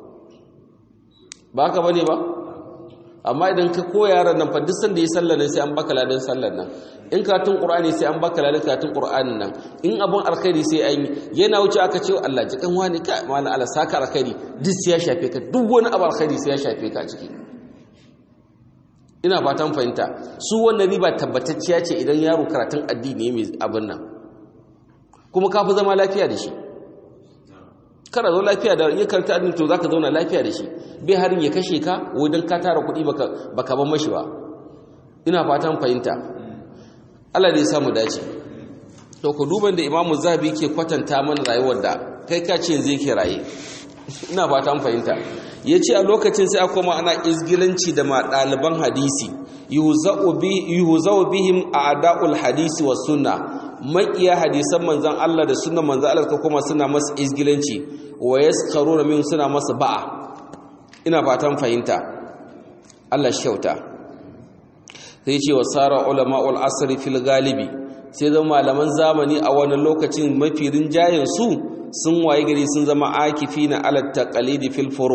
A: ba haka bane ba amma idan ka koya yaran nan fa duk sanda ya sallar nan sai an baka ladan sallar nan in karatun qur'ani sai an baka ladan karatun qur'anin nan in abun alkhairi sai an yi yana wuce aka ce Allah ji kan wani ka mallan Allah saka alkhairi duk sai ya shafe ka duk wani abu alkhairi sai ya shafe ka ciki ina fatan fahimta su wannan riba tabbatacciya ce idan yaro karatun addini mai abin nan kuma ka fi zama lafiya da shi kana zo lafiya da ya karanta addini to zaka zauna lafiya da shi bai harin ya kashe ka wajen ka tara kuɗi baka baka ban mashi ba ina fatan fahimta Allah da ya samu dace to ku duban da Imam Zabi ke kwatanta mana rayuwar da kai ka ce zai ke raye ina fatan fahimta yace a lokacin sai aka koma ana izgilanci da ma ɗaliban hadisi yuhza'u bi yuhza'u bihim a'da'ul hadisi was sunna maƙiya hadisan manzan Allah da sunan manzan Allah ka kuma suna masa izgilanci wa yaskaruna min suna masa ba'a ina fatan fahimta Allah shi kyauta sai ce wa sara ulama'ul asri fil galibi sai zama malaman zamani a wani lokacin mafi rinjayen su sun waye gari sun zama akifina ala taqalidi fil furu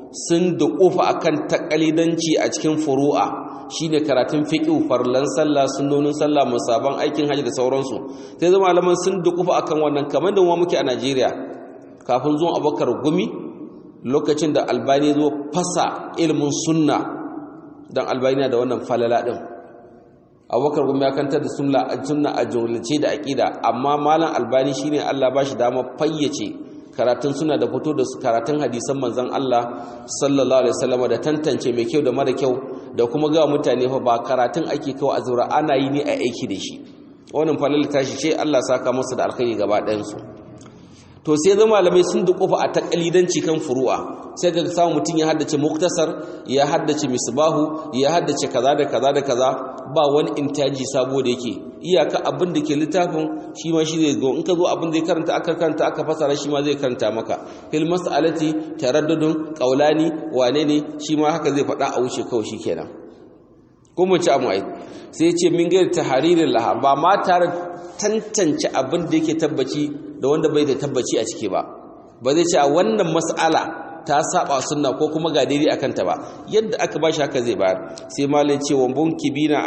A: sun duƙufa akan takalidanci a cikin furu'a shine karatun fiqh farlan sallah sunnonin sallah musaban aikin haji da sauransu sai zama malaman sun duƙufa akan wannan kamar da muke a Najeriya kafin zuwan Abubakar Gumi lokacin da Albani zo fasa ilimin sunna dan Albani da wannan falala din Abubakar Gumi ya kantar da sunna a jumlace da aqida amma malam Albani shine Allah ba shi dama fayyace karatun suna da fito da karatun hadisan manzan Allah sallallahu alaihi wasallam da tantance mai kyau da mara kyau da kuma ga mutane fa ba karatun ake kawai a zura ana yi ne a aiki da shi wannan falal tashi ce Allah saka masa da alkhairi gaba ɗayan su to sai zama malamai sun dukufa a takalidanci kan furu'a sai ga samu mutum ya haddace muktasar ya haddace misbahu ya haddace kaza da kaza da kaza ba wani intaji sabo da yake iyaka abin da ke littafin shi ma shi zai zo in ka zo abin da ya karanta aka karanta aka fasara shi ma zai karanta maka fil mas'alati taraddudun qaulani wane ne shi ma haka zai faɗa a wuce kawai shikenan ko mun ci amu ai sai ce min gairi tahririn laha ba ma tare tantance abin da yake tabbaci da wanda bai da tabbaci a ciki ba ba zai ce a wannan mas'ala ta saba sunna ko kuma ga daidai akan ta ba yadda aka bashi haka zai bayar sai malai ce wa munkibina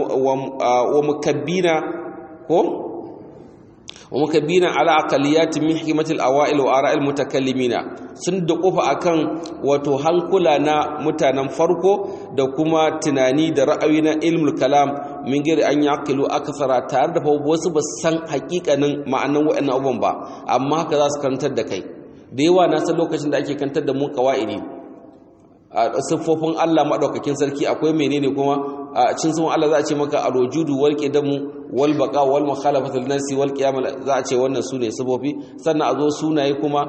A: wa mukabbina ko wa mukabbina ala aqaliyat min hikmati al-awail wa ara'il mutakallimina sun da kofa akan wato hankula na mutanen farko da kuma tunani da ra'ayi na ilmul kalam min gari an yaqilu akthara tare da wasu ba san hakikanin ma'anan wa'annan abubuwan ba amma haka za su kantar da kai da yawa na san lokacin da ake kantar da mu qawaidi a siffofin Allah madaukakin sarki akwai menene kuma a cikin sunan Allah za a ce maka alwujudu wal qidamu wal baqa wal mukhalafatul nasi wal qiyamah za a ce wannan sune sifofi sannan a zo sunaye kuma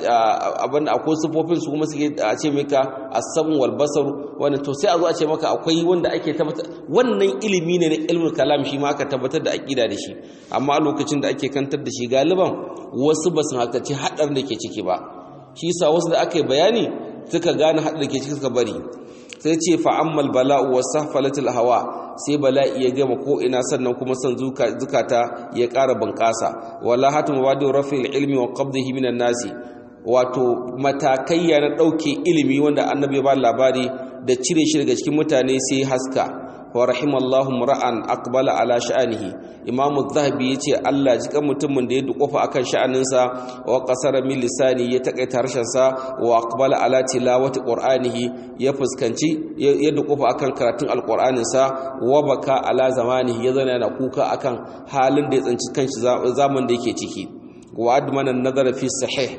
A: abinda akwai sifofin su kuma suke a ce maka as-sam wal basar wannan to sai a zo a ce maka akwai wanda ake tabbatar wannan ilimi ne na ilmul kalam shi ma aka tabbatar da aqida da shi amma a lokacin da ake kantar da shi galiban wasu ba su hakarci hadar da ke ciki ba shi yasa wasu da aka yi bayani suka gane hadar da ke ciki suka bari sai ce fa'ammal bala'u wa sahfalatul hawa sai bala'i ya gama ko ina sannan kuma son zukata ya ƙara bunƙasa wala hatu mabadu rafil ilmi wa qabdihi minan nasi wato matakaiya na ɗauke ilimi wanda annabi ba labari da cire shi daga cikin mutane sai haska wa rahimallahu ra'an aqbala ala sha'anihi imamu zahabi yace Allah jika mutumin da ya dukofa akan sha'aninsa wa qasara min lisani ya takaita harshen sa wa aqbala ala tilawati qur'anihi ya fuskanci ya dukofa akan karatun alqur'anin sa wa baka ala zamanihi ya zana yana kuka akan halin da ya tsanci kanshi zaman da yake ciki wa admana nazara fi sahih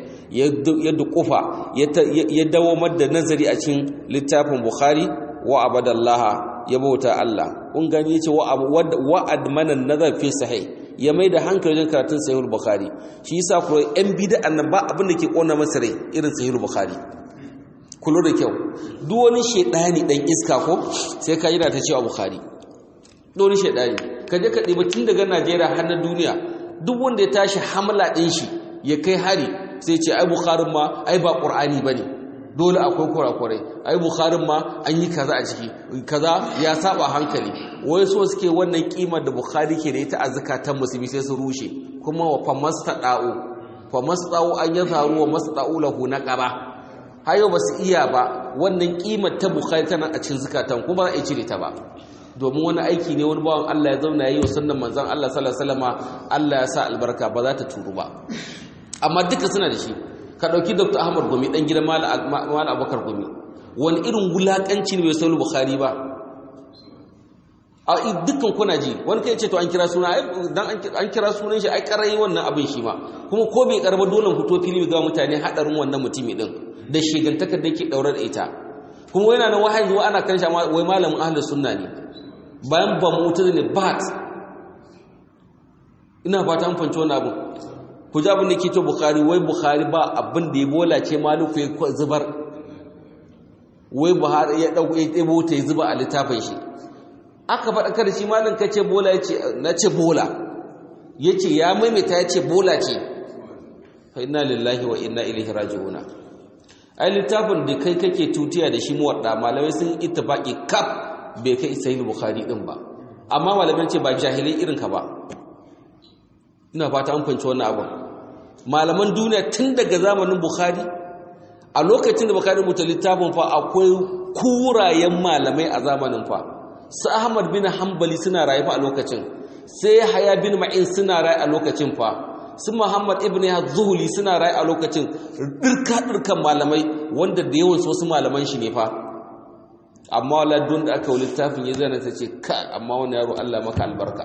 A: ya dukufa ya dawo da nazari a cikin littafin bukhari wa abadallaha ya bauta Allah kun gani yace wa admana nazar fi sahih ya mai da hankali wajen karatun sahihul bukhari shi yasa ko yan bid'an nan ba abin da ke kona masa rai irin sahihul bukhari kullu da kyau duk wani shedani dan iska ko sai ka yana ta cewa bukhari duk wani shedani ka je ka diba tun daga Najeriya har na duniya duk wanda ya tashi hamla din shi ya kai hari sai ce ai bukharin ma ai ba qur'ani bane dole akwai kurakurai ai bukharin ma an yi kaza a ciki kaza ya saba hankali wai so suke wannan kimar da bukhari ke da ita a zakatan musulmi sai su rushe kuma wa famastada'u famasta'u an yazharu wa masta'u lahu naqaba hayo ba su iya ba wannan kimar ta bukhari tana a cikin zakatan kuma za a cire ta ba domin wani aiki ne wani bawan Allah ya zauna yayi wa sunnan manzon Allah sallallahu alaihi wasallama Allah ya sa albarka ba za ta turu ba amma duka suna da shi ka ɗauki dr ahmad gumi ɗan gidan mala abokar gumi wani irin wulaƙanci ne bai saulu bukhari ba a dukkan kuna ji wani kai ce to an kira suna dan an kira sunan shi ai karai wannan abin shi ma kuma ko bai karba dole fito fili ga mutane hadarin wannan mutumi din da shigantakar da yake daure da ita kuma yana nan wahayi zuwa ana kan shi wai malamin ahlus sunna ne bayan ba mutu ne bat ina fata an fanci wannan abin ku ji abin da ke ce bukari wai bukari ba abin da ya bola ce maluku ya zubar wai buhari ya ɗauko ya ɗebo ta ya zuba a littafin shi aka faɗakar shi malin ka ce bola ya ce na ce bola ya ce ya maimaita ya ce bola ce fa inna lillahi wa inna ilaihi raji'una ai littafin da kai kake tutiya da shi muwadda malamai sun ittifaqi kaf bai kai sahih bukhari din ba amma malamai ce ba jahilai irin ka ba ina fata an fanci wannan abin malaman duniya tun daga zamanin bukhari a lokacin da bukari rubuta littafin fa akwai kurayen malamai a zamanin fa su ahmad bin hanbali suna rayu fa a lokacin sai haya bin ma'in suna rayu a lokacin fa su muhammad ibn zuhuli suna rayu a lokacin dirka dirkan malamai wanda da yawan wasu malaman shi ne fa amma wala don da aka yi littafin ya zana ta ce ka amma wani yaro Allah maka albarka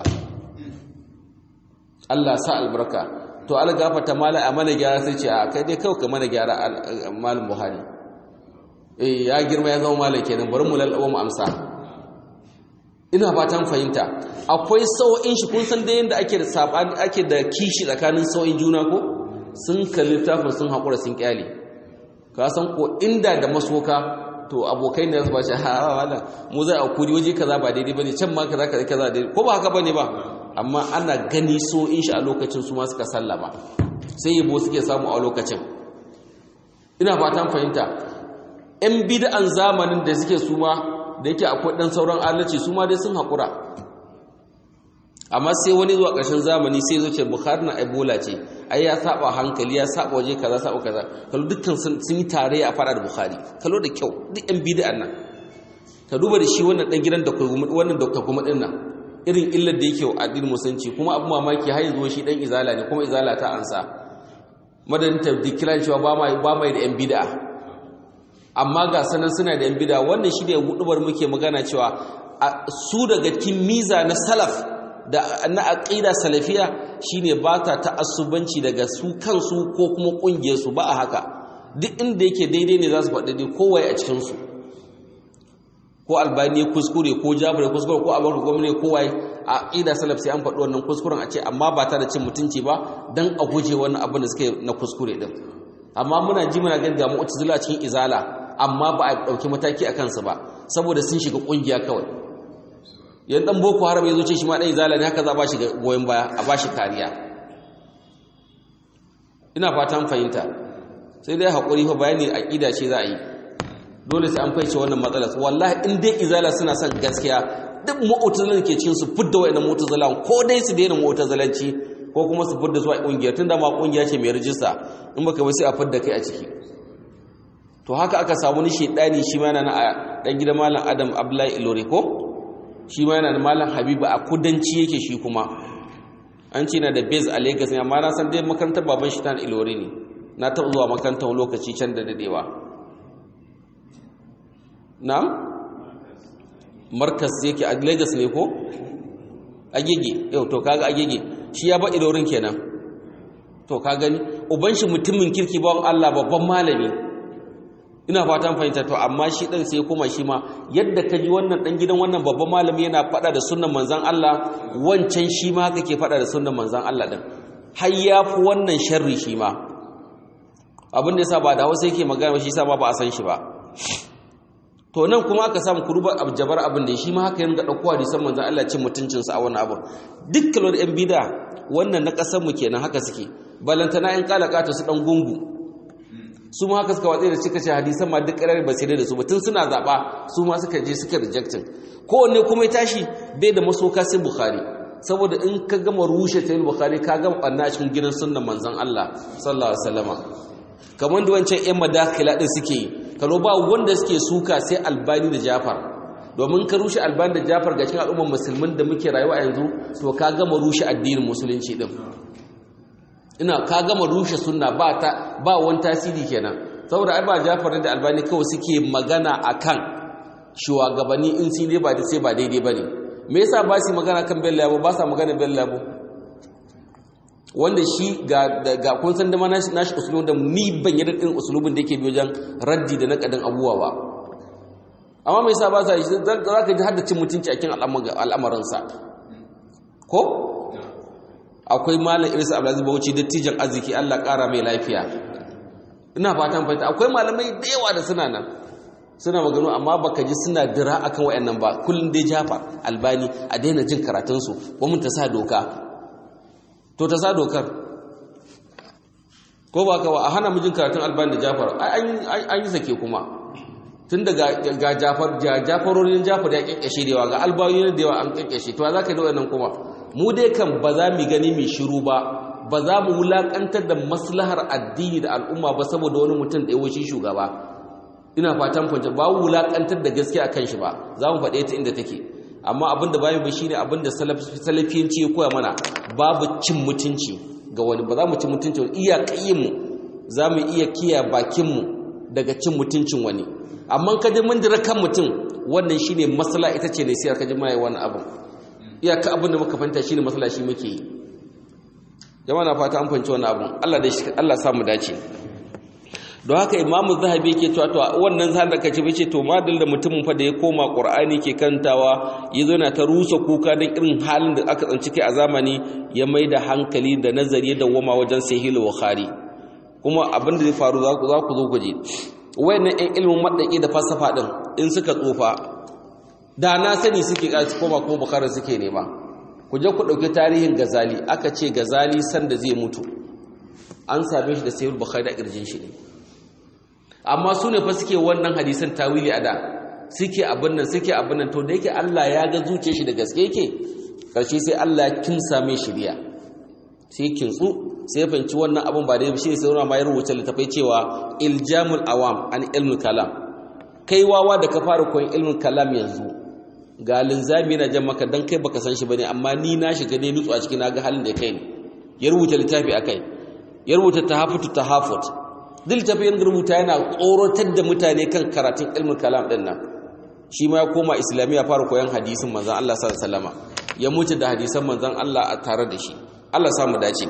A: Allah sa albarka to algafata mala a mana gyara sai ce a kai dai kawai ka mana gyara malin buhari eh ya girma ya zama malam kenan bari mu lallaba mu amsa ina fatan fahimta akwai sau'in shi kun san da yanda ake da sabani ake da kishi tsakanin sau'in juna ko sun kalli littafin sun haƙura sun kyale ka san ko inda da masoka to abokai ne su ba shi ha wala mu zai akuri waje kaza ba daidai bane can ma kaza kaza kaza daidai ko ba haka bane ba amma ana gani so in shi a lokacin su ma suka sallama sai yabo suke samu a lokacin ina fatan fahimta yan bid'an zamanin da suke su ma da yake akwai dan sauran alaci su ma dai sun haƙura amma sai wani zuwa ƙarshen zamani sai zo ce bukhari na ebola ce ai ya saba hankali ya saba waje kaza saba kaza kallo dukkan sun yi tare a fara da bukhari kallo da kyau duk yan bid'an nan ka duba da shi wannan dan gidan da wannan dokta kuma din nan irin illar da yake wa addinin musulunci kuma abu mamaki har yanzu shi dan izala ne kuma izala ta ansa madadin ta dikiran cewa ba mai ba mai da yan bid'a amma ga sanan suna da yan bid'a wannan shi da gudubar muke magana cewa su daga cikin miza na salaf da na aqida salafiya shine ba ta ta'assubanci daga su kansu ko kuma kungiyar su ba a haka duk inda yake daidai ne za su faɗi dai kowai a cikin su ko albani kuskure ko jabir kuskure ko abubakar gwamnati ko wai a aqida salaf sai an faɗi wannan kuskuren a ce amma ba ta da cin mutunci ba dan a guje wannan abin da suke na kuskure din amma muna ji muna ganin ga mu'tazila cikin izala amma ba a dauki mataki a kansu ba saboda sun shiga kungiya kawai yan dan boko haram ya zo ce shi ma dan izala ne haka za ba shi goyen baya a ba shi kariya ina fatan fahimta sai dai hakuri fa bayani aqida ce za a yi dole sai an fahimci wannan matsalar wallahi in dai izala suna son gaskiya duk mu'tazilan ke cikin su fidda wayannan mu'tazilan ko dai su daina mu'tazilanci ko kuma su fidda su a kungiyar tunda ma kungiya ce mai rijista in baka ba sai a fidda kai a ciki to haka aka samu ni shedani shi ma yana na dan gidan malam Adam Abdullahi Ilore ko shi ma yana da malam Habibu a kudanci yake shi kuma an ce na da base a Lagos ne amma na san dai makarantar baban shi ta Ilore ne na taɓa zuwa makarantar lokaci can da dadewa na'am markas yake a Lagos ne ko agege yau to kaga agege shi ya ba ilorin kenan to ka gani uban shi mutumin kirki bawon Allah babban malami ina fatan fahimta to amma shi dan sai kuma shi ma yadda ka ji wannan dan gidan wannan babban malami yana fada da sunnan manzon Allah wancan shi ma haka ke fada da sunnan manzon Allah din har ya fi wannan sharri shi ma abin da yasa ba da Hausa yake magana shi yasa ba ba a san shi ba to nan kuma aka samu kurubar abjabar abin da shi ma haka yin ga ɗauko hadisan manzan Allah cin mutuncinsa a wannan abin dukkan wani ‘yan bida wannan na ƙasar mu kenan haka suke balantana ‘yan ƙalaƙata su ɗan gungu su ma haka suka watsi da cika ce hadisan ma duk ƙarar ba sai da su ba tun suna zaɓa su ma suka je suka rejectin kowanne kuma ya tashi bai da masoka sai bukhari saboda in ka gama rushe ta bukhari ka gama ɓanna a cikin gidan sunnan manzan Allah sallallahu alaihi wasallama kamar da wancan ‘yan madakila ɗin suke yi kano ba wanda suke suka sai albani da jafar domin ka rushe albani da jafar ga cikin al'ummar musulmin da muke rayuwa a yanzu to ka gama rushe addinin musulunci din ina ka gama rushe sunna ba ta ba wani tasiri kenan saboda ai ba jafar da albani kawai suke magana akan shugabanni in sun dai ba da sai ba daidai bane me yasa ba su magana kan bello yabo ba sa magana bello yabo wanda shi ga ga kun san da ma nashi nashi usulun da ni ban yi din usulubin da yake bi wajen raddi da nakadin abuwa ba amma me yasa ba sa shi za ka ji hadda cin mutunci a cikin al'amarin sa ko akwai malam Idris Abdulaziz Bauchi dattijan arziki Allah kara mai lafiya ina fatan fahimta akwai malamai da yawa da suna nan suna magano amma baka ji suna dira akan wayannan ba kullun dai jafa albani a daina jin karatun su mun ta sa doka to ta sa dokar ko ba ka ba a hana mijin karatun albani da jafar an yi sake kuma tun da ga jafar jafarorin jafar ya kyankyashe da yawa ga albayoyin da yawa an kyankyashe to za ka yi da wannan kuma mu dai kan ba za mu gani mai shiru ba ba za mu wulakantar da maslahar addini da al'umma ba saboda wani mutum da yawanci shugaba ina fatan fahimta ba wulakantar da gaskiya akan shi ba za mu faɗe ta inda take amma abin da bayan ba shine abin da salafiyanci ya koya mana babu cin mutunci ga wani ba za mu ci mutunci wani iya mu za mu iya kiya bakinmu daga cin mutuncin wani amma ka ji mun dira kan mutum wannan shine masala ita ce ne sai ka ji mai wani abin iyaka abin da muka fahimta shine masala shi muke yi jama'a na fata an fahimci wannan abin Allah da shi Allah samu dace don haka imamu zahabi yake cewa to wannan zan da kace bace to madal da mutumin fa da ya koma qur'ani ke kantawa yazo yana ta rusa kuka dan irin halin da aka tsanci kai a zamani ya mai da hankali da nazari da wama wajen sahih bukhari kuma abin da zai faru za ku za ku zo ku ji wayannan ɗan ilimin madaki da falsafa din in suka tsufa da na sani suke kaci koma ko bukhari suke nema ku je ku dauki tarihin gazali aka ce gazali sanda zai mutu an same shi da sahih bukhari a kirjin shi ne amma su ne fa suke wannan hadisan tawili a da suke abin nan suke abin nan to da yake Allah ya ga zuciyar shi da gaske yake karshe sai Allah ya kinsa mai shiriya sai kintsu sai fanci wannan abin ba da shi sai ma ya rubuta littafai cewa iljamul awam an ilmul kalam kai wawa da ka fara koyon ilmul kalam yanzu ga linzami na jan maka dan kai baka san shi bane amma ni na shiga ne nutsu a cikin naga halin da kai ne ya rubuta littafi akai ya rubuta tahafutu tahafut duk tafiyan rubuta yana tsorotar da mutane kan karatun ilmin kalam din nan shi ma ya koma islamiyya fara koyon hadisin manzon Allah sallallahu alaihi wasallam ya mutu da hadisan manzon Allah a tare da shi Allah samu dace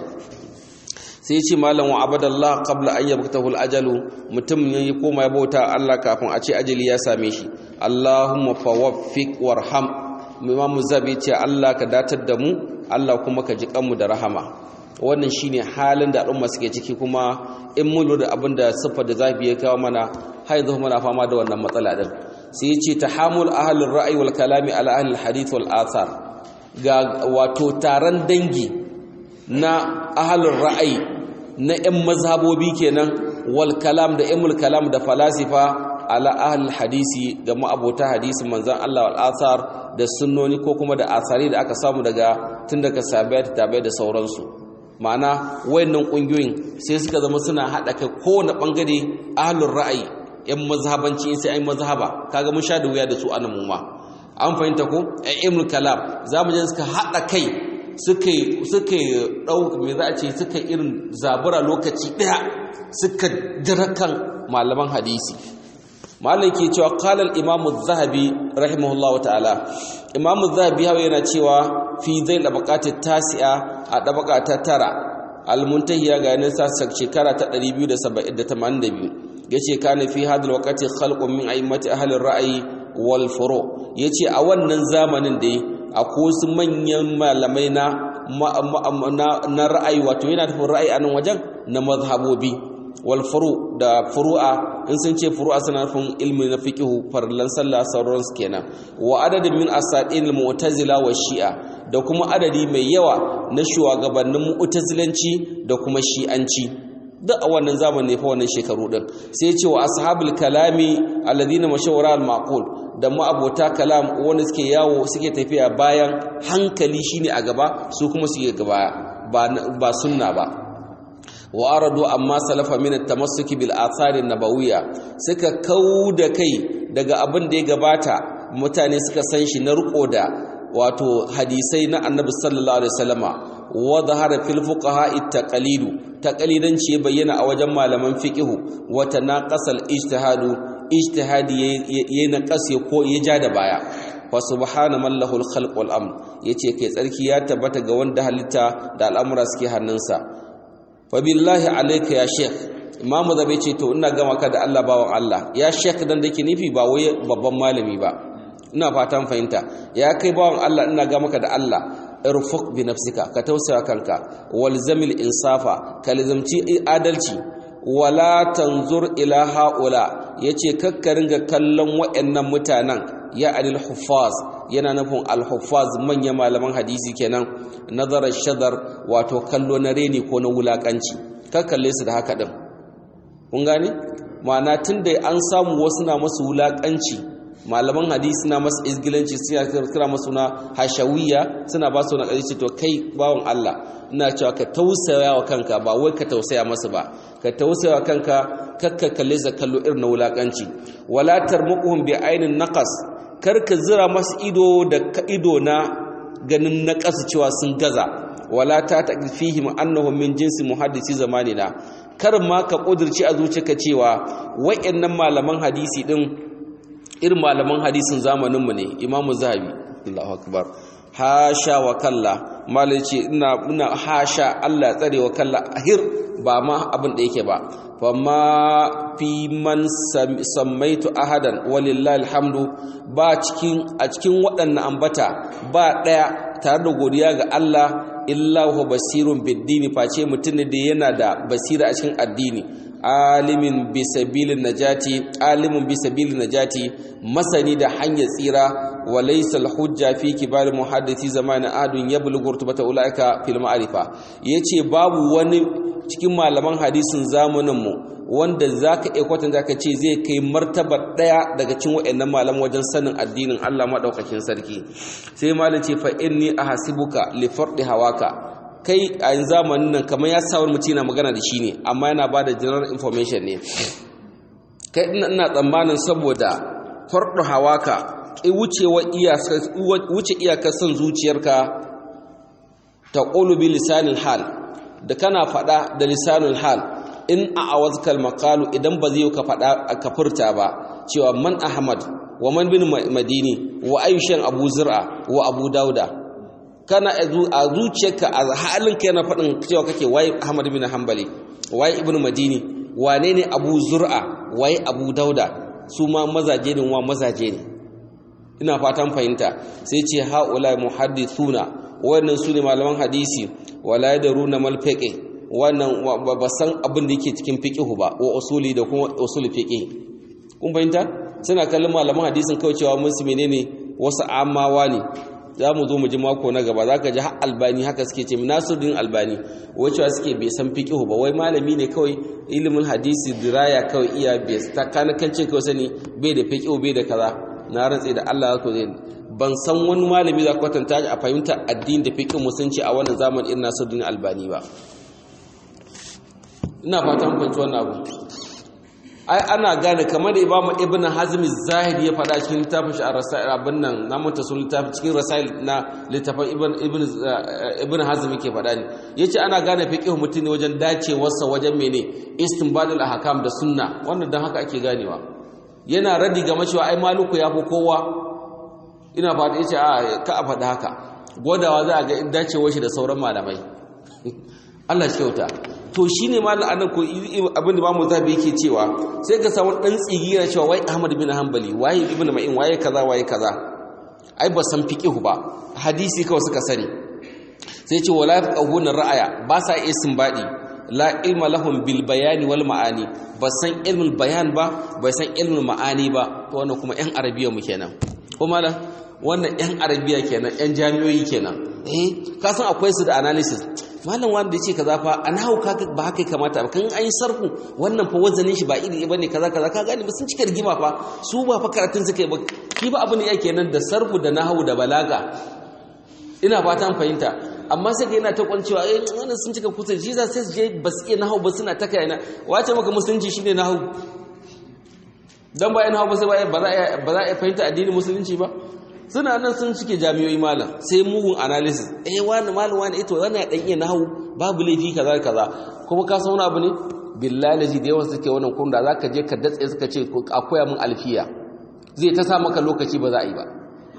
A: sai ya ce malam wa abadallah qabla an yabtahu ajalu mutum ne ya koma ya bauta Allah kafin a ce ajali ya same shi Allahumma fawaffiq warham Imam Zabi ce Allah ka datar da mu Allah kuma ka ji kanmu da rahama wannan shine halin da al'umma suke ciki kuma in mun lura abin da siffar da zafi ya kawo mana har yanzu muna fama da wannan matsala din sai yace tahamul ahlur ra'yi wal kalami ala ahli hadith wal athar ga wato taron dangi na ahlur ra'ayi na ƴan mazhabobi kenan wal kalam da ilmul kalam da falasifa ala ahli hadisi ga ma'abota hadisi manzon Allah wal athar da sunnoni ko kuma da asari da aka samu daga tun daga sahabbai da tabi'ai da sauransu ma'ana wayannan kungiyoyin sai suka zama suna hada kai kowane bangare ahlur ra'ayi yan mazhabanci sai ai mazhaba kaga mun sha da wuya da su anan mu ma an fahimta ko ilmul kalam zamu je suka hada kai suka suka dau me za a ce suka irin zabura lokaci daya suka dirakan malaman hadisi malam ke cewa qala al-imam az-zahabi rahimahullahu ta'ala imam az-zahabi hawa yana cewa fi zai dabaqati tasi'a a dabaka ta tara al-muntahiya ga yanin sa shekara ta 282 yace kana fi hadal waqti khalqun min a'immati ahli ar-ra'yi wal furu yace a wannan zamanin da akwai su manyan malamai na na ra'ayi wato yana da ra'ayi a nan wajen na mazhabobi wal furu da furu'a in sun ce furu'a suna nufin ilmi na fiqhu farlan sallah sauran su kenan wa adadin min asadin mu'tazila wa shi'a da kuma adadi mai yawa na shugabannin mu'tazilanci da kuma shi'anci duk a wannan zamani fa wannan shekaru din sai ce wa ashabul kalami alladhina mashawara al maqul da ma'abota kalam wanda suke yawo suke tafiya bayan hankali shine a gaba su kuma suke gaba ba sunna ba wa aradu amma salafa min at-tamassuki bil athari nabawiyya suka kauda kai daga abin da ya gabata mutane suka san shi na riko da wato hadisai na annabi sallallahu alaihi wasallama wa zahara fil fuqaha at-taqlidu taqlidanci ya bayyana a wajen malaman fiqhu wa tanaqasal ijtihadu ijtihadi yayin naqas ya ko ya ja da baya fa subhana man lahul khalq wal amr yace kai tsarki ya tabbata ga wanda halitta da al'amura suke hannunsa fa billahi alayka ya sheikh imamu zabe ce to ina gama ka da Allah bawan Allah ya sheikh dan dake nufi ba wai babban malami ba ina fatan fahimta ya kai bawan Allah ina ga maka da Allah irfuq bi nafsika ka tausaya kanka walzamil insafa ka lazamci adalci wala tanzur ila haula yace kakka ringa kallon waɗannan mutanen ya anil huffaz yana nufin al huffaz manyan malaman hadisi kenan nazarar shadar wato kallo na reni ko na wulakanci ka kalle su da haka din kun gane ma'ana tunda an samu wasu na masu wulakanci malaman hadisi na masu izgilanci suna kira masu na hashawiya suna ba su na ƙarshe to kai bawan Allah ina cewa ka tausaya wa kanka ba wai ka tausaya masu ba ka tausaya wa kanka kakka kalle za kallo irin na wulakanci wala tarmuquhum bi ainin naqas kar ka zira masu ido da ido na ganin naqas cewa sun gaza wala ta taqfihim annahum min jinsi muhaddisi zamanina kar ma ka kudirci a zuciyarka cewa wayannan malaman hadisi din irin malaman hadisin zamaninmu ne imamu zahabi Allahu akbar hasha wa kalla malai ce ina ina hasha Allah tsare wa kalla ahir ba ma abin da yake ba fa ma fi man sammaitu ahadan walillahi alhamdu ba cikin a cikin waɗannan ambata ba ɗaya tare da godiya ga Allah illa huwa basirun biddini face mutum ne da yana da basira a cikin addini alimin bisabilin najati alimin bisabilin najati masani da hanyar tsira wa laysa hujja fi kibar muhaddisi zamanin adun yablughu rutbata ulaika fil ma'rifa yace babu wani cikin malaman hadisin zamanin mu wanda zaka iya kwatanta ka ce zai kai martaba daya daga cikin wayannan malaman wajen sanin addinin Allah madaukakin sarki sai malam ce fa inni ahasibuka li fardi hawaka kai a yin zamanin nan kamar ya sawar mutum yana magana da shi ne amma yana ba da general information ne kai ina tsammanin saboda farɗo hawaka ƙi wuce iyakar son zuciyarka ta ƙolubi lisanin hal da kana faɗa da lisanin hal in a awazkal makalu idan ba zai ka faɗa ka furta ba cewa man ahmad wa man bin madini wa ayyushan abu zir'a wa abu dauda kana a zuciyarka a halinka yana faɗin cewa kake waye Ahmad bin Hanbali waye Ibn Madini wane ne Abu Zur'a waye Abu Dauda su ma mazaje ne wa mazaje ne ina fatan fahimta sai ce haula muhaddithuna wannan su ne malaman hadisi wala yadruna mal fiqh wannan ba san abin da yake cikin fiqh ba wa usuli da kuma usul fiqh kun fahimta suna kallon malaman hadisin kawai cewa musu menene wasu amawa ne za mu zo mu ji mako na gaba za ka ji har albani haka suke ce nasiruddin albani wacewa suke bai san fiqihu ba wai malami ne kawai ilimin hadisi diraya kawai iya bai ta kanakancin kawai sani bai da fiqihu bai da kaza na rantse da Allah ko zai ban san wani malami za kwatanta a fahimta addini da fiqhu musunci a wannan zaman irin nasiruddin albani ba ina fatan fahimci wannan abu ai ana gane kamar da imamu ibn hazm zahiri ya faɗa cikin littafin shi a rasail abin nan na manta sun littafin cikin rasail na littafin ibn ibn ibn hazm yake faɗa ne yace ana gane fiqh mutum ne wajen dacewarsa wajen mene istinbadul ahkam da sunna wannan dan haka ake ganewa yana radi ga cewa ai maluku ya fi kowa ina fata yace a ka a faɗa haka godawa za a ga dacewar shi da sauran malamai Allah shi kyauta to shi ne ma la'anar ko abin da mamu zabi yake cewa sai ka samu ɗan tsigira cewa wai ahmad bin hanbali waye ibn ma'in waye kaza waye kaza ai ba san fiqihu ba hadisi kawai suka sani sai ce wala yafqahuna ra'aya ba sa iya sinbadi la ilma lahum bil bayani wal ma'ani ba san ilmul bayan ba ba san ilmul ma'ani ba to wannan kuma yan arabiya mu kenan ko mala wannan yan arabiya kenan yan jami'oyi kenan eh ka san akwai su da analysis malam wanda ya ce kaza fa an hau ka ba haka kamata ba kan an yi sarfu wannan fa wazanin shi ba iri bane kaza kaza ka gane ba sun cika rigima fa su ba fa karatun suka yi ba shi ba abin da yake nan da sarfu da nahwu da balaga ina fatan fahimta amma sai yana ta kwancewa eh wannan sun cika kusa shi za sai su je ba su iya nahwu ba suna ta kai na wace maka musulunci shine nahwu dan bayan nahwu ba sai ba za a ba za a fahimta addinin musulunci ba suna nan sun cike jami'oi malam sai mugun analysis eh wani malam wani ito wani ya dan iya nahu babu laifi kaza kaza kuma ka san wani abu ne billahi lazi da yawan suke wannan kun da zaka je ka datse suka ce a koya min alfiya zai ta sa maka lokaci ba za a yi ba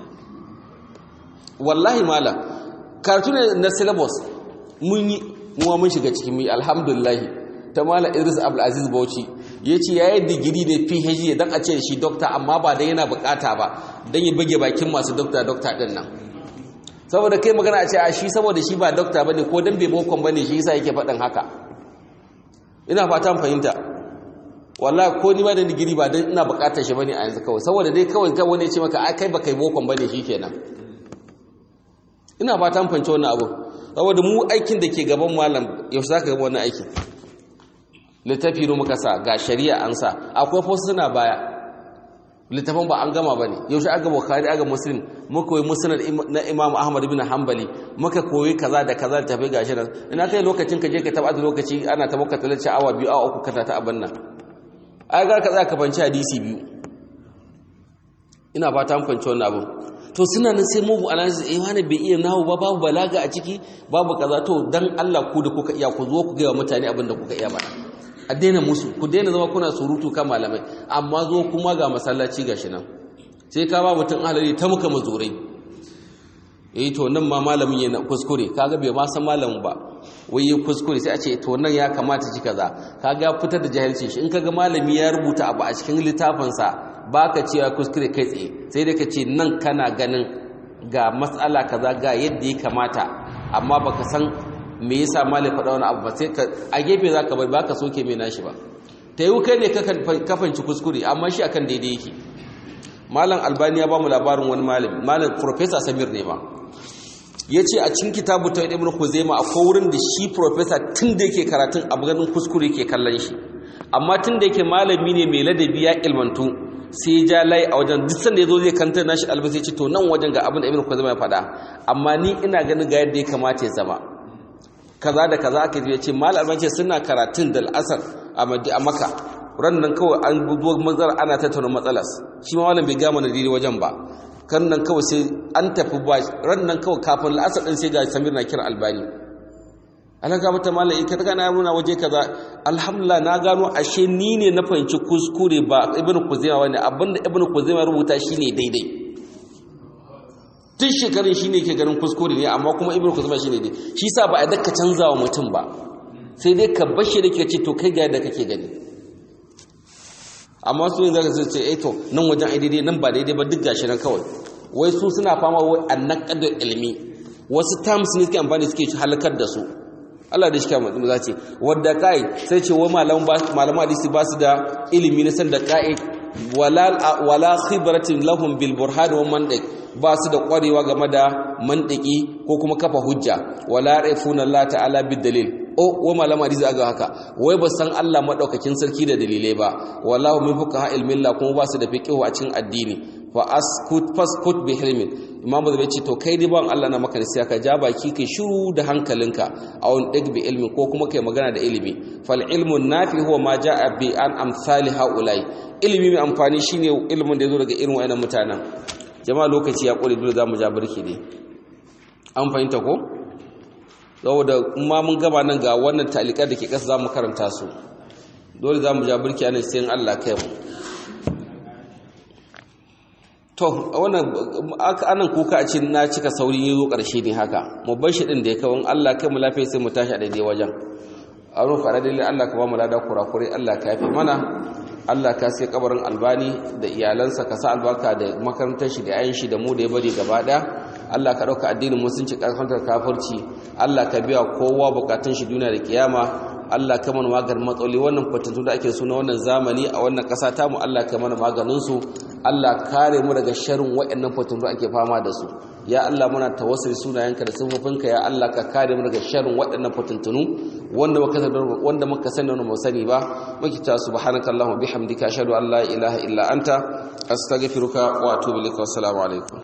A: wallahi malam karatu ne na syllabus mun yi muwa mun shiga cikin mu alhamdulillah ta malam Idris Abdul Aziz Bauchi yace yayi digiri da PhD dan a ce shi doctor amma ba dan yana bukata ba dan ya bage bakin masu doctor doctor din nan saboda kai magana a ce a shi saboda shi ba doctor bane ko dan bai bokon bane shi yasa yake faɗin haka ina fatan fahimta wallahi ko ni ma da digiri ba dan ina bukatar shi bane a yanzu kawai saboda dai kawai kai wani ya ce maka ai kai ba kai bokon bane shikenan ina fatan fahimci wannan abu saboda mu aikin da ke gaban malam yaushe zaka ga wannan aikin littafi ne muka sa ga shari'a an sa akwai fa suna baya littafin ba an gama ba ne yaushe aga bukhari aga muslim muka koyi musnad na imam ahmad bin hanbali muka koyi kaza da kaza da tafi gashi nan ina kai lokacin ka je ka taba da lokaci ana ta maka talace awa biyu awa uku kana ta abin nan ai ga ka za ka fanci hadisi biyu ina fata an fanci wannan abin to suna nan sai mugu analysis eh wani bai iya nawo ba babu balaga a ciki babu kaza to dan Allah ku da kuka iya ku zo ku ga mutane abin da kuka iya ba a daina musu ku daina zama kuna surutu kan malamai amma zo kuma ga masallaci gashi nan sai ka ba mutum ahalari ta muka mazurai eh to nan ma malamin yana kuskure kaga bai ma san malamin ba wai yi kuskure sai a ce to nan ya kamata ji kaza kaga ya fitar da jahilci shi in kaga malami ya rubuta abu a cikin littafinsa baka cewa kuskure kai tsaye sai dai ka ce nan kana ganin ga matsala kaza ga yadda ya kamata amma baka san me yasa malai faɗa wani abu ba sai ka a gefe zaka bai baka soke mai nashi ba ta yi kai ne ka fanci kuskure amma shi akan daidai yake malam albani ya ba mu labarin wani malami malam professor samir ne ba ya ce a cikin kitabu ta ibn khuzaima akwai wurin da shi professor tun da yake karatun abu ganin kuskure yake kallon shi amma tun da yake malami ne mai ladabi ya ilmantu sai ya ja layi a wajen duk sanda ya zo zai kantar nashi albasi ya ce to nan wajen ga abin da ibn khuzaima ya faɗa amma ni ina ganin ga yadda ya kamata ya zama kaza da kaza aka ya ce malam albani ce suna karatun da al'asar a maka ran nan kawai an buzo matsala ana tattauna matsalas shi ma malam bai gama na daidai wajen ba kan nan kawai sai an tafi ba ran nan kawai kafin la'asar ɗin sai ga samir na kira albani alaka mata malam ita ta gana nuna waje kaza alhamdulillah na gano ashe ni ne na fahimci kuskure ba ibn kuzaima wani abinda ibn kuzaima rubuta shine daidai tun shekarun shine ke ganin kuskure ne amma kuma ibn kuzaima shine daidai shi sa ba a daka canza wa mutum ba sai dai ka bashi da ke ce to kai ga yadda kake gani amma su yin zaka ce eh to nan wajen ai daidai nan ba daidai ba duk gashi nan kawai wai su suna fama wai annaqad ilmi wasu terms ne suke amfani suke halakar da su Allah da shi kama za ce wadda kai sai ce wai malaman malaman hadisi ba su da ilimi na san da kai wala wala khibratin lahum bil burhan wa mantiq ba su da kwarewa game da mantiki ko kuma kafa hujja wala rafuna Allah ta'ala bid dalil o wa malama hadisi aga haka wai ba san Allah madaukakin sarki da dalilai ba wallahu min fuqaha ilmin la kuma ba su da fiqhu a cikin addini fa askut faskut bi hilmin imam da ce to kai dai ban Allah na maka nasiya ka ja baki kai shiru da hankalinka aw dig bi ilmi ko kuma kai magana da ilimi fal ilmu nafi huwa ma jaa bi an amsali haulai ilimi mai amfani shine ilimin da yazo daga irin wayannan mutanen jama'a lokaci ya kore dole zamu ja burki ne an fahimta ko saboda ma mun gaba nan ga wannan talikar da ke ƙasa za mu karanta su dole za mu ja birki anan sai Allah kai mu to wannan anan kuka a cikin na cika saurin yi zo ƙarshe ne haka mu bar shi din da ya kawo Allah kai mu lafiya sai mu tashi a daidai wajen a rufe a daidai Allah ka ba mu lada kurakure Allah ka yafe mana Allah ka sai kabarin albani da iyalansa ka sa albarka da makarantar shi da yayin shi da mu da ya bari gaba ɗaya Allah ka ɗauka addinin musulunci ƙarfantar kafirci Allah ka biya kowa bukatun shi duniya da kiyama Allah ka mana maganin matsaloli wannan fatantu da ake suna wannan zamani a wannan ƙasa tamu Allah ka mana maganin su Allah kare mu daga sharrin waɗannan fatantu da ake fama da su ya Allah muna tawassuli sunayenka da sifofinka ya Allah ka kare mu daga sharrin waɗannan fatantunu wanda muka sani wanda muka sani wanda sani ba muke ta subhanakallahumma bihamdika ashhadu an la ilaha illa anta astaghfiruka wa atubu ilaik wa assalamu alaikum